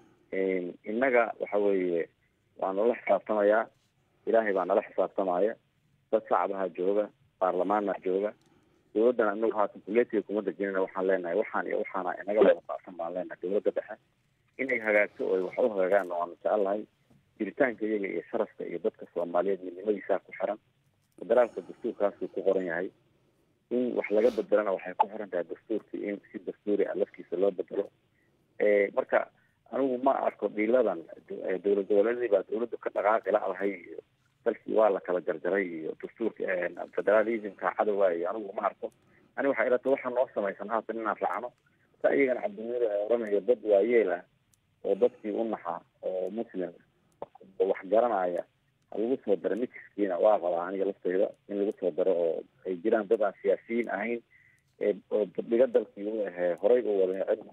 innaga waxa weeye waa nala xisaabtamayaa ilaahay baa nala xisaabtamaya dad shacbaha jooga baarlamaana jooga dawladdana inagu haatan kuleetiga kuma dejinana waxaan leenahay waxaan iyo waxaana inaga wada baacsan baan leenahay dawladda dhexe inay hagaagto oo wax u hagaagaan waanu jecelahay jiritaanka iyaga iyo sharafka iyo dadka soomaaliyeed midnimadiisaa ku xiran federaalka dastuurkaasuu ku qoran yahay in wax laga bedelana waxay ku xiran tahay dastuurkii in si dastuuri ah laftiisa loo bedelo marka anigu ma arko dhiiladan dowlad goboleedii baa dawladdu ka dhaqaaqi la-dahay iyo dalkii waa la kala jarjaray iyo dastuurka federalismka cadowga iyo anigu ma arko ani waxay ilata waxaa noo samaysan haatan inaan raacno sa iyagana cabdinuur ee oranayo dad waayeel ah oo dadkii u naxa oo muslim wax garanaya ha lagu soo daro mikiskiina waa qabaa aniga lafteyda in lagu soo daro oo ay jiraan dad aan siyaasiyiin ahayn oo badhiga dalkii u ahee horay u wada cid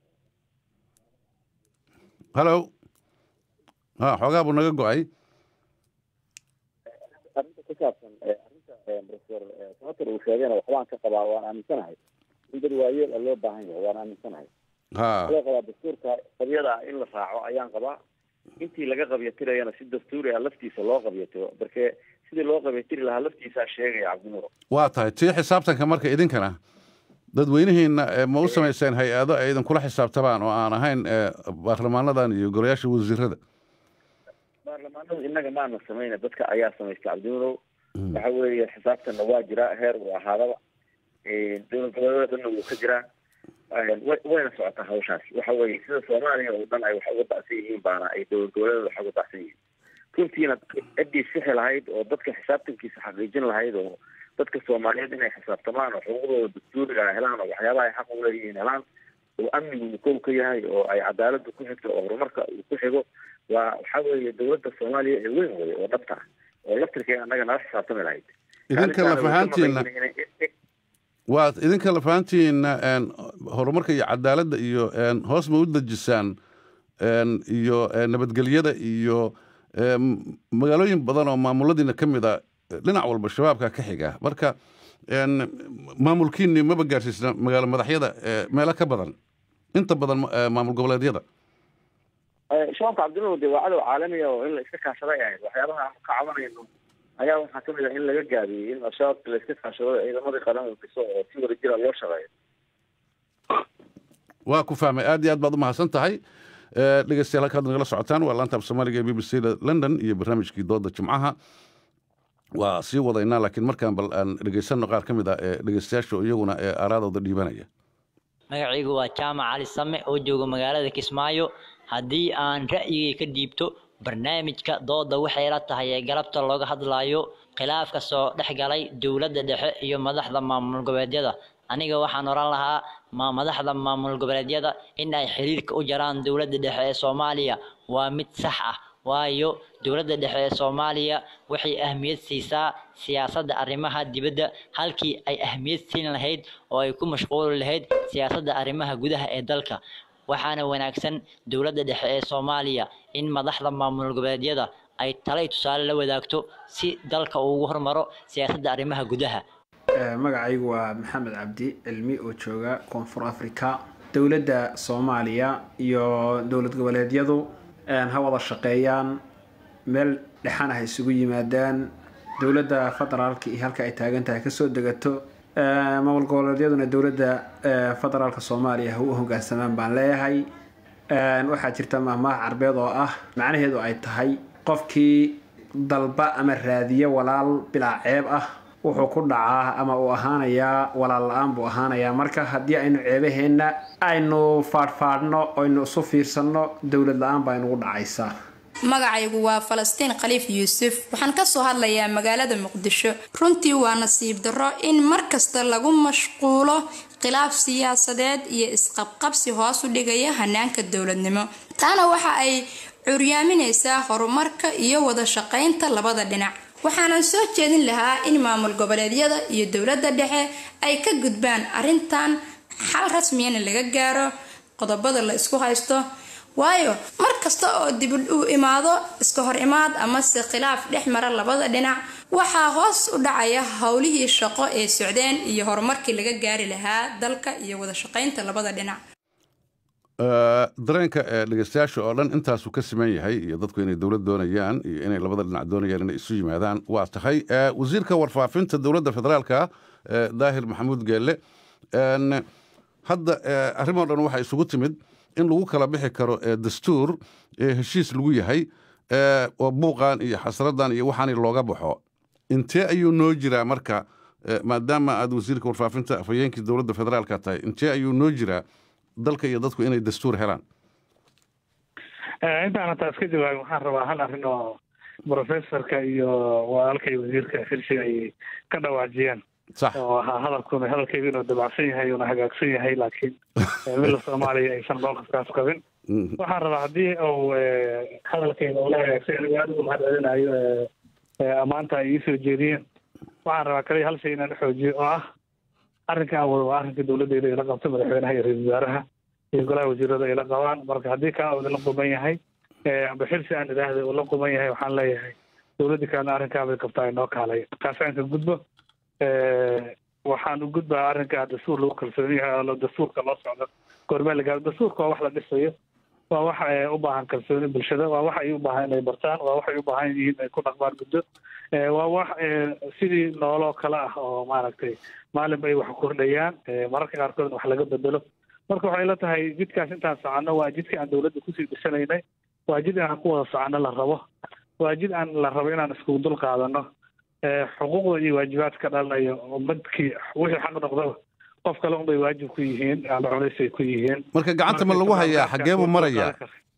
hallo ha xoogaa buu naga go-ay arrinta ku saabsan arrinta professor samater uu sheegayna waxbaan ka qabaa waan aaminsanahay in dad waayeel a loo baahan yahay waan aaminsanahay ha loo qabaa dastuurka qabyada ah in la raaco ayaan qabaa intii laga qabyatirayana si dastuuri ah laftiisa loo qabyatiro marke sidii loo qabyatiri lahaa laftiisaa sheegaya cabdinuur waa tahay tii xisaabtanka marka idinkana dadweynihiina ma u samayseen hay-ado ay idinkula xisaabtamaan oo aan ahayn baarlamaanadan iyo golayaasha wasiirada baarlamaanada innaga maana samayna dadka ayaa samaysta cabdinuurow waxa weeye xisaabtanna waa jiraa heer uu ahaadaba dowlad goboleedana wuu ka jiraa wayna socotaa hawshaas waxa weeye sida soomaaliya oo dhan ay wax uga dacsan yihiin baana ay dowlad goboleeda wax uga dacsan yihiin runtiina ciddii sixi lahayd oo dadka xisaabtankiisa xaqiijin lahayd oo dadka soomaaliyeed inay xisaabtamaan oo xuquuqdooda dastuuriga helaan oo waxyaabaha ay xaq u leeyihiin helaan oo amnigu uu kow ka yahay oo ay cadaaladdu ku xigto oo horumarka uu ku xigo waa waxa weeye dowladda soomaaliya ee weyn weye oo dhabta ah oo laftirkeeda annaga nala xisaabtami lahayd idinka lafahaantiina waa idinka lafahantiina horumarka iyo cadaaladda iyo hoos ma u dejisaan iyo nabadgelyada iyo magaalooyin badan oo maamuladiina ka mid a dhinac walba shabaabka ka xiga marka maamulkiini maba gaarsiisna magaalo madaxyada meelo ka badan inta badan maamul goboleedyada shabaabka cabdinuur de waa cadow caalamiya oo in la iska kaashaday ahayd waxyaabaha aan ka cabanayno ayaa waxaa kamid ah in laga gaabiyey in al-shabaabka la iska kaashado ciidamadii qaran dhiso oo si wada jira loo shaqeeyo waa ku fahmay aad iyo aad baad umahadsan tahay dhegeystayaal halkaad nagala socotaan waa laanta af soomaaliga ee b b c da london iyo barnaamijkii dooda jimcaha waa sii wadaynaa laakiin markaan bal aan dhegaysanno qaar ka mid ah ee dhegaystayaasha iyaguna ee aaraadooda dhiibanaya magacaygu waa jaamac cali same oo jooga magaalada kismaayo haddii aan ra'yigay ka dhiibto barnaamijka dooda waxay la tahay ee galabta looga hadlayo khilaafka soo dhex galay dowladda dhexe iyo madaxda maamul goboleedyada aniga waxaan oran lahaa ma madaxda maamul goboleedyada in ay xiriirka u jaraan dowladda dhexe ee soomaaliya waa mid sax ah waayo dowladda dhexe ee soomaaliya waxay ahmiyad siisaa siyaasadda arrimaha dibadda halkii ay ahmiyad siin lahayd oo ay ku mashquuli lahayd siyaasadda arrimaha gudaha ee dalka waxaana wanaagsan dowladda dhexe ee soomaaliya in madaxda maamul goboleedyada ay talay tusaale la wadaagto si dalka uu ugu hormaro siyaasadda arrimaha gudaha magacaygu waa maxamed cabdi cilmi oo jooga koonfur africa dowladda soomaaliya iyo dowlad goboleedyadu ha wada shaqeeyaan meel dhexan ah isugu yimaadaan dowladda federaalka iyo halka ay taagan tahay kasoo degato maamul goboleedyaduna dowladda federaalka soomaaliya ha u hogaansamaan baan leeyahay waxaa jirta mahmaah carbeed oo ah macnaheedu ay tahay qofkii dalba ama raadiyo walaal bilaa ceeb ah wuxuu ku dhacaa ama uu ahaanayaa walaal la-aan buu ahaanayaa marka haddii aynu ceebaheenna aynu faadhfaadhno aynu isu fiirsanno dowlad la-aan baa inugu dhacaysaa magacaygu waa falastiin khaliif yuusuf waxaan kasoo hadlayaa magaalada muqdisho runtii waa nasiib darro in mar kasta lagu mashquulo khilaaf siyaasadeed iyo isqabqabsi hoos u dhigaya hanaanka dowladnimo taana waxa ay curyaaminaysaa horumarka iyo wada shaqaynta labada dhinac waxaanan soo jeedin lahaa in maamul goboleedyada iyo dowladda dhexe ay ka gudbaan arrintan xal rasmiyana laga gaaro qodobada la isku haysto waayo mar kasta oo dib u imaado iska hor imaad amase khilaaf dhex mara labada dhinac waxaa hoos u dhacaya howlihii shaqo ee socdeen iyo horumarkii laga gaari lahaa dalka iyo wada shaqaynta labada dhinac dareenka dhegeystayaasha oo dhan intaasuu ka siman yahay iyo dadku inay dowlad doonayaan iyo inay labada dhinac doonayaan inay isu yimaadaan waa tahay wasiirka warfaafinta dowladda federaalka daahir maxamuud geelle hadda arrimoo dhan waxaa isugu timid in lagu kala bixi karo dastuur heshiis lagu yahay oo buuqan iyo xasradan iyo waxaani looga baxo intee ayuu noo jiraa marka maadaama aad wasiirka warfaafinta afhayeenkii dowladda federaalka tahay intee ayuu noo jiraa dalka iyo dadku inay dastuur helaan intaana taas ka jawaabin waxaan rabaa hal arrin oo professorka iyo walaalka iyo wasiirka xilsiga ay ka dhawaajiyeen oo ahaa hadalkuna hadalkaygu inuu dabacsan yahay una hagaagsan yahay laakiin mila soomaaliya aysan mowqifkaas qabin waxaan rabaa haddii uu hadalkayga ula hagaagsan anigu aad ugu mahad celinayo ammaanta ay iisoo jeediyeen waxaan rabaa kaliya hal shay inaan xoojiyo oo ah arrinka awal waa arrinka dowladdeeda ila qabto madaxweynaha iyo ra-iisul wasaaraha iyo golaha wasiirada ay la qabaan marka haddii kaa uu la quman yahay amba xilsi aan idhaahda uu la quman yahay waxaan leeyahay dowladdii kalena arrinkaa bay qabtaa inoo kaalay taas aan ka gudbo waxaan u gudbaa arrinka dastuur lagu kalsoon yahay oo dastuurka loo socdo goormee la gaaro dastuurka waa wax la dhisayo waa wax u baahan kalsooni bulshada waa wax ay u baahan inay bartaan waa wax ay u baahan yihiin ay ku dhaqmaan muddo waa wax sidii nooloo kale ah oo maaragtay maalinba ay wax kordhayaan mararka qaarkoodna wax laga bedelo marka waxay la tahay jidkaas intaan soconno waa jidka aan dowladda kusii dhisanaynay waa jid inaan ku wada soconno la rabo waa jid aan la rabo inaan iskugu dul qaadano xuquuqda iyo waajibaadka dhalanayo ummadkii wixii xaq noqdaba qof kale unbay waajib ku yihiin ama culays ay ku yihiin marka gacanta ma lagu hayaa xagee buu marayaa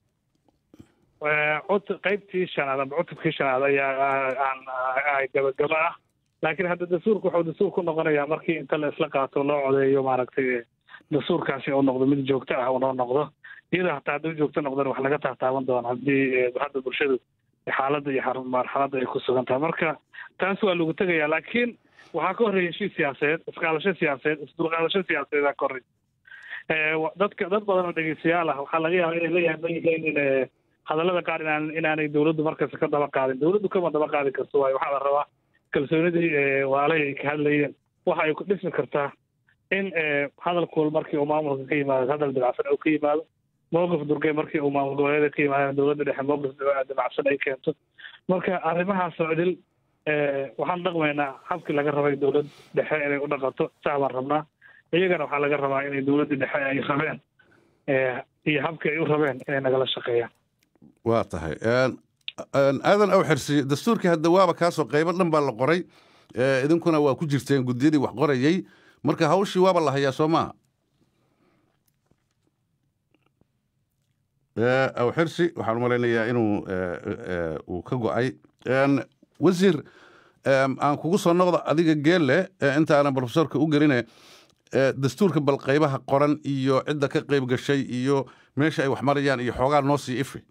qaybtii shanaad ama cutubkii shanaad ayaa aan gabagaba ah laakiin hadda dastuurka wuxuu dastuur ku noqonayaa markii inta la isla qaato loo codeeyo maaragtay dastuurkaasi uu noqdo mid joogto ah unoo noqdo iyadoo hataa hadduu joogto noqdana wax laga taataaban doono haddii hadda bulshadu xaaladda iyo marxaladda ay ku sugan tahay marka taas waa lagu tegayaa laakiin waxaa ka horreeya heshiis siyaasadeed isqaadasho siyaasadeed isdulqaadasho siyaasadeedaa ka horreysa dadka dad badan oo dhegeystayaal ah waxaa laga yaabaa inay la yaaban yihiin in hadallada qaar inaan inaanay dowladdu markasta ka daba qaadin dowladdu kama daba qaadi karto waayo waxaa la rabaa kalsoonidii waalay ay ka hadlayeen waxa ay ku dhismi kartaa in hadalkuul markii uu maamulka ka yimaado hadal dabacsan uu ka yimaado mowqif durgay markii uu maamul goboleeda ka yimaado dowladda dhexe mowqif dabacsan ay keento marka arrimahaas oo idil waxaan dhaqmaynaa habkii laga rabay dowlad dhexe inay u dhaqanto saa baan rabnaa iyagana waxaa laga rabaa inay dowladda dhexe ay rabeen iyo habkii ay u rabeen inay nagala shaqeeyaan waa tahay aadan aw xirsi dastuurkii hadda waaba kaasoo qaybo dhan baa la qoray idinkuna waa ku jirteen guddiyadii wax qorayey marka hawshii waaba la hayaa soo maaha aw xirsi waxaan u malaynayaa inuu uu ka go'ay wasiir aan kugu soo noqda adiga geelle intaanan profesorka u geline dastuurka bal qaybaha qoran iyo cidda ka qayb gashay iyo meesha ay wax marayaan iyo xoogaa noo sii ifi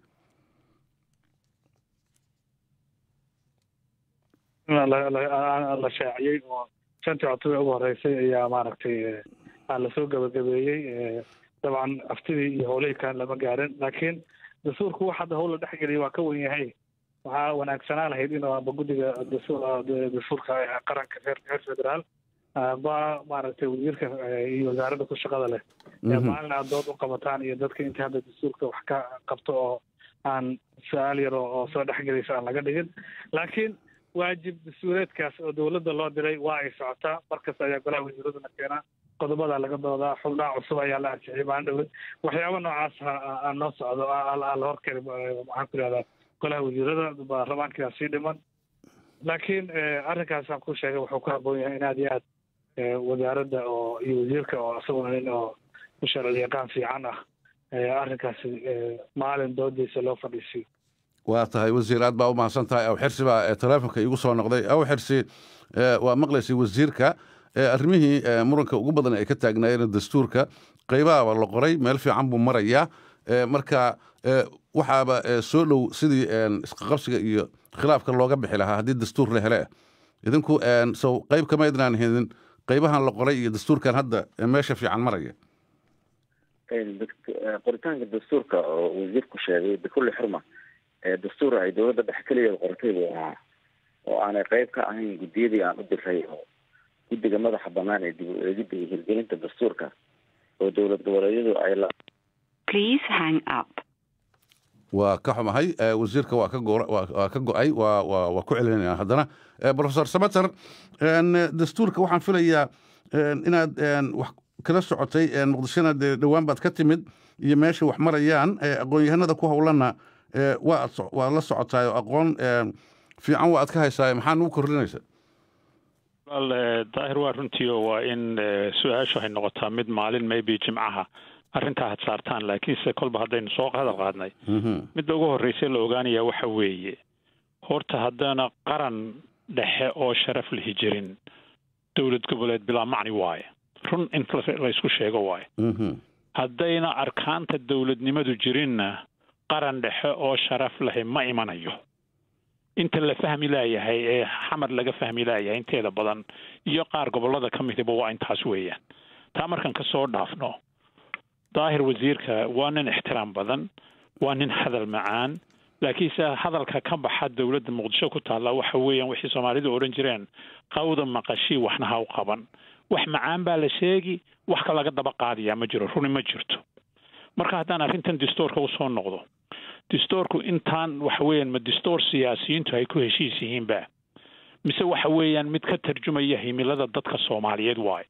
la shaaciyey oo shantii cutube ugu horeysay ayaa maaragtay lasoo gabagabeeyey dabcan aftidii iyo howlihii kale lama gaarin laakiin dastuurku wax hadda howl la dhexgeliyay waa ka wen yahay waxaa wanaagsanaa lahayd in aba guddiga dastuurka qaranka reer federaal ba maaragtay wasiirka iyo wasaaradda ku shaqada leh maalin aad dood u qabataan iyo dadka inta hadda dastuurka wax ka qabto oo aan su-aal yar oo soo dhexgelaysa aan laga dhigin laakiin waajib dastuureedkaas oo dowladda loo diray waa ay socotaa markasta ayaa golaha wasiiraduna keenaa qodobadaa laga doodaa xubnaha cusub ayaa la ansixiyay maalin dhowed waxyaaba noocaas aan noo socdo la horkari maxaan ku ihahdaa golaha wasiirada baarlamaankaa sii dhiman laakiin arrinkaasaan ku sheegay wuxuu ku habboon yahay in aad iyo aad wasaaradda oo iyo wasiirka oo isaguna nin oo sharci yaqaan fiican ah arrinkaasi maalin doodiisa loo fadhiisiyo waa tahay wasiir aad baa u mahadsan tahay aw xirsi baa teleefonka iigu soo noqday aw xirsi waa maqlaysay wasiirka arrimihii muranka ugu badan ay ka taagnaayeen dastuurka qaybaaba la qoray meel fiican buu marayaa marka waxaaba soo dhow sidii isqaqabsiga iyo khilaafka looga bixi lahaa haddii dastuur la hele idinku sow qayb kama idnaan helin qaybahan la qoray iyo dastuurkan hadda meesha fiican maraya qoritaanka dastuurka oo wasiirku sheegay bikulli xurma dastuur ay dowladda dhexe keligeed qortay buu ahaa oo aanay qayb ka ahayn guddiyadii aan u diray oo guddiga madaxa banaan ee dib u eegidda iyo hirgelinta dastuurka oo dowlad goboleedyadu ay la Please hang up. waa ka xumahay wasiirka waa ka go waa ka go-ay waa waa waa ku celinaya haddana professor samater dastuurka waxaan filayaa inaad wax kala socotay muqdishona dee dhowaan baad ka timid iyo meesha wax marayaan aqoon-yahanada ku howlana waa waa la socotaay oo aqoon fiican waa aad ka haysaa maxaa nugu kordhinaysa wal daahir waa runtii oo waa in su-aashu waxay noqotaa mid maalin maybe jimcaha arrintaa had saartaan laakiinse kolba haddaynu soo hadal qaadnay midda ugu horreysay la ogaanayaa waxa weeye horta haddana qaran dhexe oo sharaf lihi jirin dowlad goboleed bilaa macni waaye run in laysku sheego waaye haddayna arkaanta dowladnimadu jirinna qaran dhexe oo sharaf lahi ma imanayo inta la fahmi laayahay ee xamar laga fahmi laayahay inteeda badan iyo qaar gobollada ka midiba waa intaas weeyaan taa markaan ka soo dhaafno daahir wasiirka waa nin ixtiraam badan waa nin hadal macaan laakiinse hadalka ka baxa dowladda muqdisho ku taalla waxa weeyaan wixii soomaalidu odhan jireen qawda maqashii waxna ha u qaban wax macaan baa la sheegi wax ka laga daba qaadayaa ma jiro runi ma jirto marka haddaan arrintan distoorka usoo noqdo distoorku intaan waxa weeyaan ma distoor siyaasiyiintu ay ku heshiis yihiinba mise waxa weeyaan mid ka tarjumaya himilada dadka soomaaliyeed waaye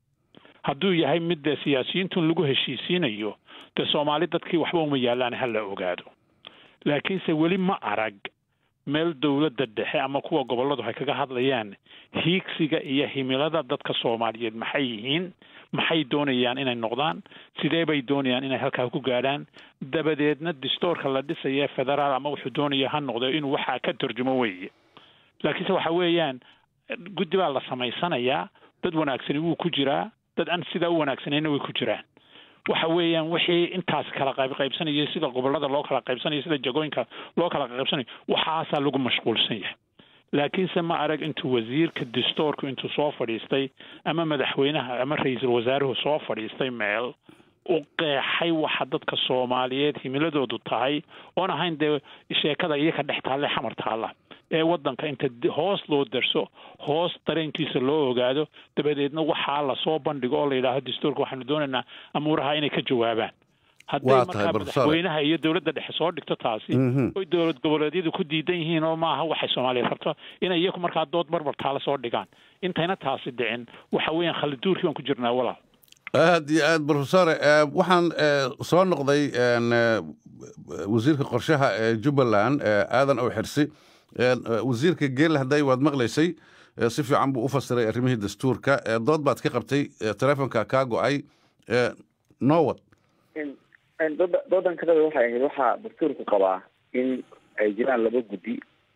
hadduu yahay mid dee siyaasiyiintun lagu heshiisiinayo dee soomaali dadkii waxba uma yaallaan ha la ogaado laakiinse weli ma arag meel dowladda dhexe ama kuwa gobolladu ay kaga hadlayaan hiigsiga iyo himilada dadka soomaaliyeed maxay yihiin maxay doonayaan inay noqdaan sidee bay doonayaan inay halkaa ku gaadhaan dabadeedna distoorka la dhisaya federaal ama wuxuu doonaya ha noqdo inuu waxaa ka tarjumo weeye laakiinse waxa weeyaan guddi baa la samaysanayaa dad wanaagsani wuu ku jiraa dad aan sidaa u wanaagsanayna way ku jiraan waxa weeyaan wixii intaas kala qayb qaybsanaya sida gobollada loo kala qaybsanayo sida jagooyinka loo kala qaybsanayo waxaasaa lagu mashquulsan yahay laakiinse ma arag intuu wasiirka distoorku intuu soo fadhiistay ama madaxweynaha ama ra-iisul wasaaruhu soo fadhiistay meel u qeexay waxa dadka soomaaliyeed himiladoodu tahay oon ahayn dee sheekada iyaka dhex taalle xamar taalla ee waddanka inta hoos loo darso hoos dareenkiisa loo ogaado dabadeedna waxaa lasoo bandhigo oo la yidhaaho dastuurka waxaanu doonaynaa amuuraha inay ka jawaabaan hadday markaa madaxweynaha iyo dowladda dhexe soo dhigto taasi oy dowlad goboleedyadu ku diidan yihiin oo maaha waxay soomaaliya rabto inay iyaku markaa dood barbar taala soo dhigaan intayna taasi dhicin waxa weeyaan khaliduurkii baan ku jirnaa walaal aad iyo aad brofesore waxaan soo noqday wasiirka qorshaha ee jubbaland aadan ow xirsi wasiirka geelle hadday waad maqlaysay si fiican buu u fasiray arrimihii dastuurka dood baad ka qabtay telefonka kaa go-ay nowad doodan kadaba waxay ahayd waxaa dastuurku qabaa in ay jiraan laba guddi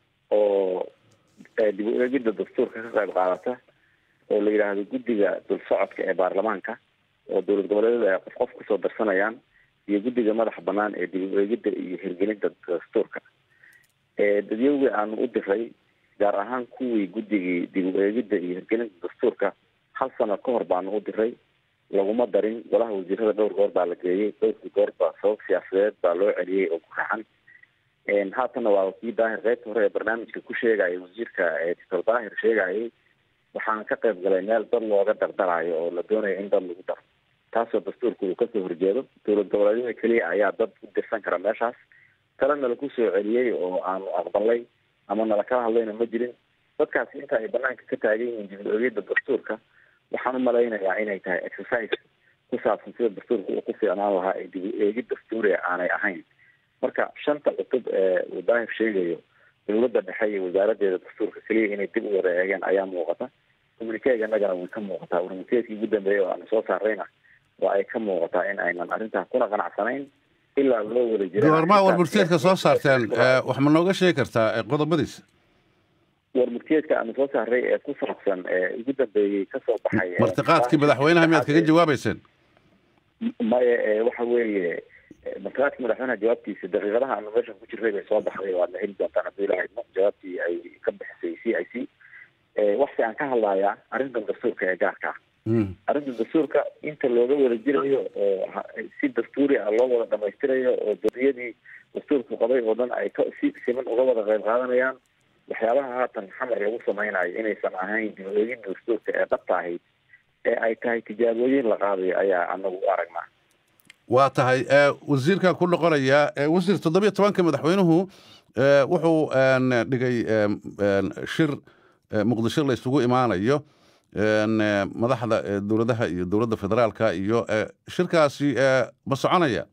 oo dib u eegidda dastuurka ka qayb qaadata oo la yidhaahdo guddiga dulsocodka ee baarlamaanka oo dowlad goboleedyada ay qof qof kusoo darsanayaan iyo guddiga madaxa banaan ee dib u eegidda iyo hirgelinta dastuurka dadyowgii aanu u diray gaar ahaan kuwii guddigii dib u eegidda iyo hirgelinta dastuurka hal sano ka hor baanu u diray laguma darin golaha wasiirada dhowr goor baa la geeyey dhowrkii goor baa sabab siyaasadeed baa loo celiyey oo ku raxan haatanna waa kii daahir qaybta hore ee barnaamijka ku sheegaya wasiirka doctor daahir sheegayay waxaan ka qayb galay meel dad looga dardarayo oo la doonayo in dad lagu daro taasoo dastuurka uu kasoo horjeedo dowlad goboleedyada keliya ayaa dad u dirsan kara meeshaas talena laku soo celiyey oo aanu aqbalay ama nala kala hadlayna ma jirin dadkaasi inta ay banaanka ka taagan yihiin dib u eegidda dastuurka waxaan umalaynayaa inay tahay exercise ku saabsan sida dastuurka uu ku fiicnaan lahaa ee dib u eegid dastuuriga aanay ahayn marka shanta cutub ee uu daahir sheegayo dowladda dhexe iyo wasaaradeeda dastuurka keliya inay dib u wada eegeen ayaa muuqata communikeega innagana way ka muuqataa warmikeedkii ugu dambeeyay oo aanu soo saarayna waa ay ka muuqataa in aynan arrintaa kuna qanacsanayn ilaa loo wada jira goormaa warmurteedka soo saarteen wax ma nooga sheegi kartaa qodobadiisa warmurteedka aanu soo saaray ee ku saabsan ee ugu dambeeyey kasoo baxay martiqaadkii madaxweynaha miyaad kaga jawaabeyseen maya waxa weeye martiqaadkii madaxweynaha jawaabtiisa daqiiqadaha aanu meeshan ku jirray bay soo baxday waadna heli doontaan haddii la haydno jawaabtii ay ka bixisay c i c waxsi aan ka hadlayaa arrintan dastuurka ee gaarka ah arrinta dastuurka inta looga wada jirayo oo si dastuuri ah loo wada dhamaystirayo oo dariyadii dastuurku qabay oo dhan ay si siman uga wada qayb qaadanayaan waxyaabaha haatan xamar lagu samaynayo inaysan ahayn dib u eegidda dastuurka ee dhabta ahayd ee ay tahay tijaabooyin la qaadayo ayaa anagu u aragnaa waa tahay wasiirkan ku noqonaya wasiir toddobiyo tobanka madaxweynuhu wuxuu dhigay shir muqdisho la isugu imaanayo madaxda dowladaha iyo dowladda federaalka iyo shirkaasi ma soconaya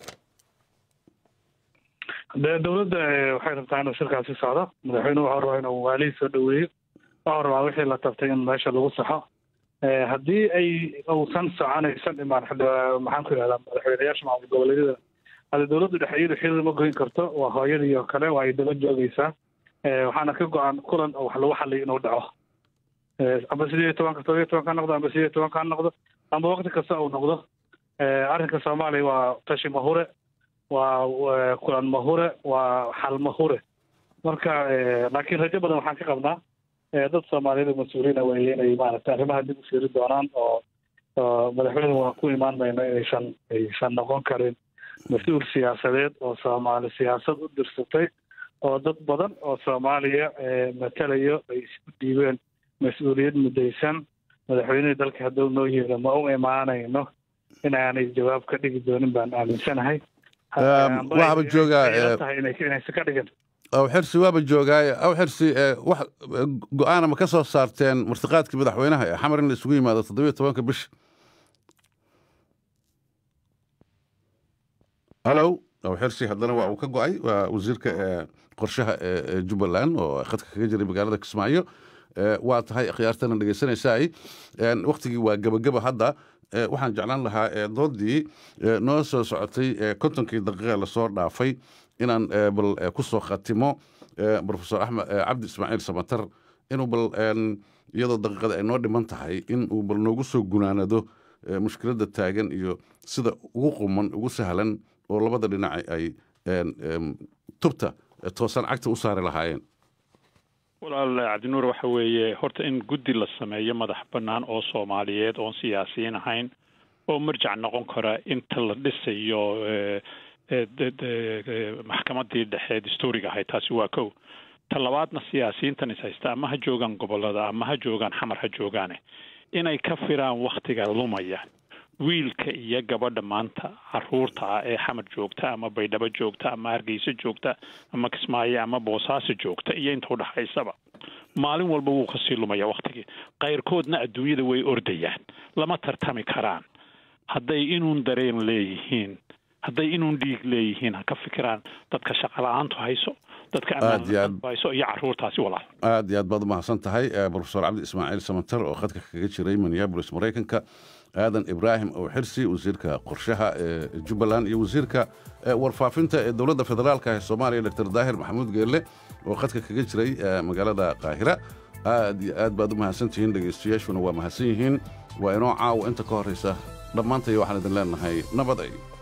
de dowladda waxay rabtaa inuu shirkaasi socdo madaxweynuhu waxuu rabaa inuu waalihii soo dhaweeyo waxuu rabaa wixii la tabtay in meesha lagu saxo haddii ay uusan soconaysan imaan maxaan ku ihahdaa madaxweynayaasha maamul goboleedyada hada dowladdu dhexe iyadu xiriir ma goyn karto waa hooyadii oo kale waa ay daba joogaysaa waxaana ka go-an kulan oo wax lagu xaliyo inuu dhaco amba sideed iyo tobanka todoba iyo tobanka ha noqdo amba sideed iyo tobanka ha noqdo amba wakti kasta uu noqdo arrinka soomaaliya waa tashi mahure waa kulan mahure waa xal mahure marka laakiin rajo badan waxaan ka qabnaa dad soomaaliyeed mas-uuliyiina weeye inay maaragtay arrimaha dib u fiiri doonaan oo madaxweyne waa ku imaan mayno inaysan aysan noqon karin mas-uul siyaasadeed oo soomaali siyaasad u dirsatay oo dad badan oo soomaaliya matalayo ay isku dhiibeen mas-uuliyad mudaysan madaxweynihii dalka hadduu noo yeelo ma u imaanayno inaanay jawaab ka dhigi doonin baan aaminsanahay waxaaba joogaa tahay inaysa ka dhigin aw xirsi waaba joogaaye aw xirsi wax go-aana ma ka soo saarteen martiqaadkii madaxweynaha ee xamar in la isugu yimaado toddobiyo tobanka bisha hallow aw xirsi haddana waa uu ka go-ay waa wasiirka qorshaha ee jubbaland oo khadka kaga jiray magaalada kismaayo waa tahay khiyaartana dhegeysanaysaay waktigii waa gebageba hadda waxaan jeclaan lahaa doodii noo soo socotay kontonkii daqiiqa lasoo dhaafay inaan bal ku soo khatimo profesor axmed cabdi ismaaciil samatar inuu bal iyadoo daqiiqada ay noo dhiman tahay in uu bal noogu soo gunaanado mushkiladda taagan iyo sida ugu quman ugu sahlan oo labada dhinac ay tubta toosan cagta u saari lahaayeen walaal cabdinuur waxa weeye horta in guddi la sameeyo madax bannaan oo soomaaliyeed oon siyaasiyiin ahayn oo marjac noqon kara inta la dhisayo maxkamadii dhexe dastuuriga ahayd taasi waa kow ta labaadna siyaasiyiintan is haysta ama ha joogaan gobolada ama ha joogaan xamar ha joogaane inay ka firaan waktiga lumaya wiilka iyo gabadha maanta caruurta ah ee xamar joogta ama baydhabo joogta ama hargeysa joogta ama kismaayo ama boosaaso joogta iyo inta udhaxaysaba maalin walba wuu kasii lumaya waktigii kayrkoodna adduunyada way ordayaan lama tartami karaan hadday inuun dareen leeyihiin hadday inuun dhiig leeyihiin ha ka fikiraan dadka shaqala-aantu hayso dadka Aad iyo aad. ammaantu hayso iyo caruurtaasi walaal aad iyo aad baad umahadsan tahay eh, profesor cabdi ismaaciil samantar oo khadka kaga jiray minneapolis maraykanka aadan ibraahim oo xirsi wasiirka qorshaha ee jubbaland iyo wasiirka eh, warfaafinta ee dowladda federaalka ee soomaaliya dr daahir maxamuud geelle oo khadka kaga jiray eh, magaalada qaahira aad iyo aad baad u mahadsan tihiin dhegaystayaashuna waa mahadsan yihiin waa inoo caawa inta ka horraysa dhammaantay waxaan idin leenahay nabad ay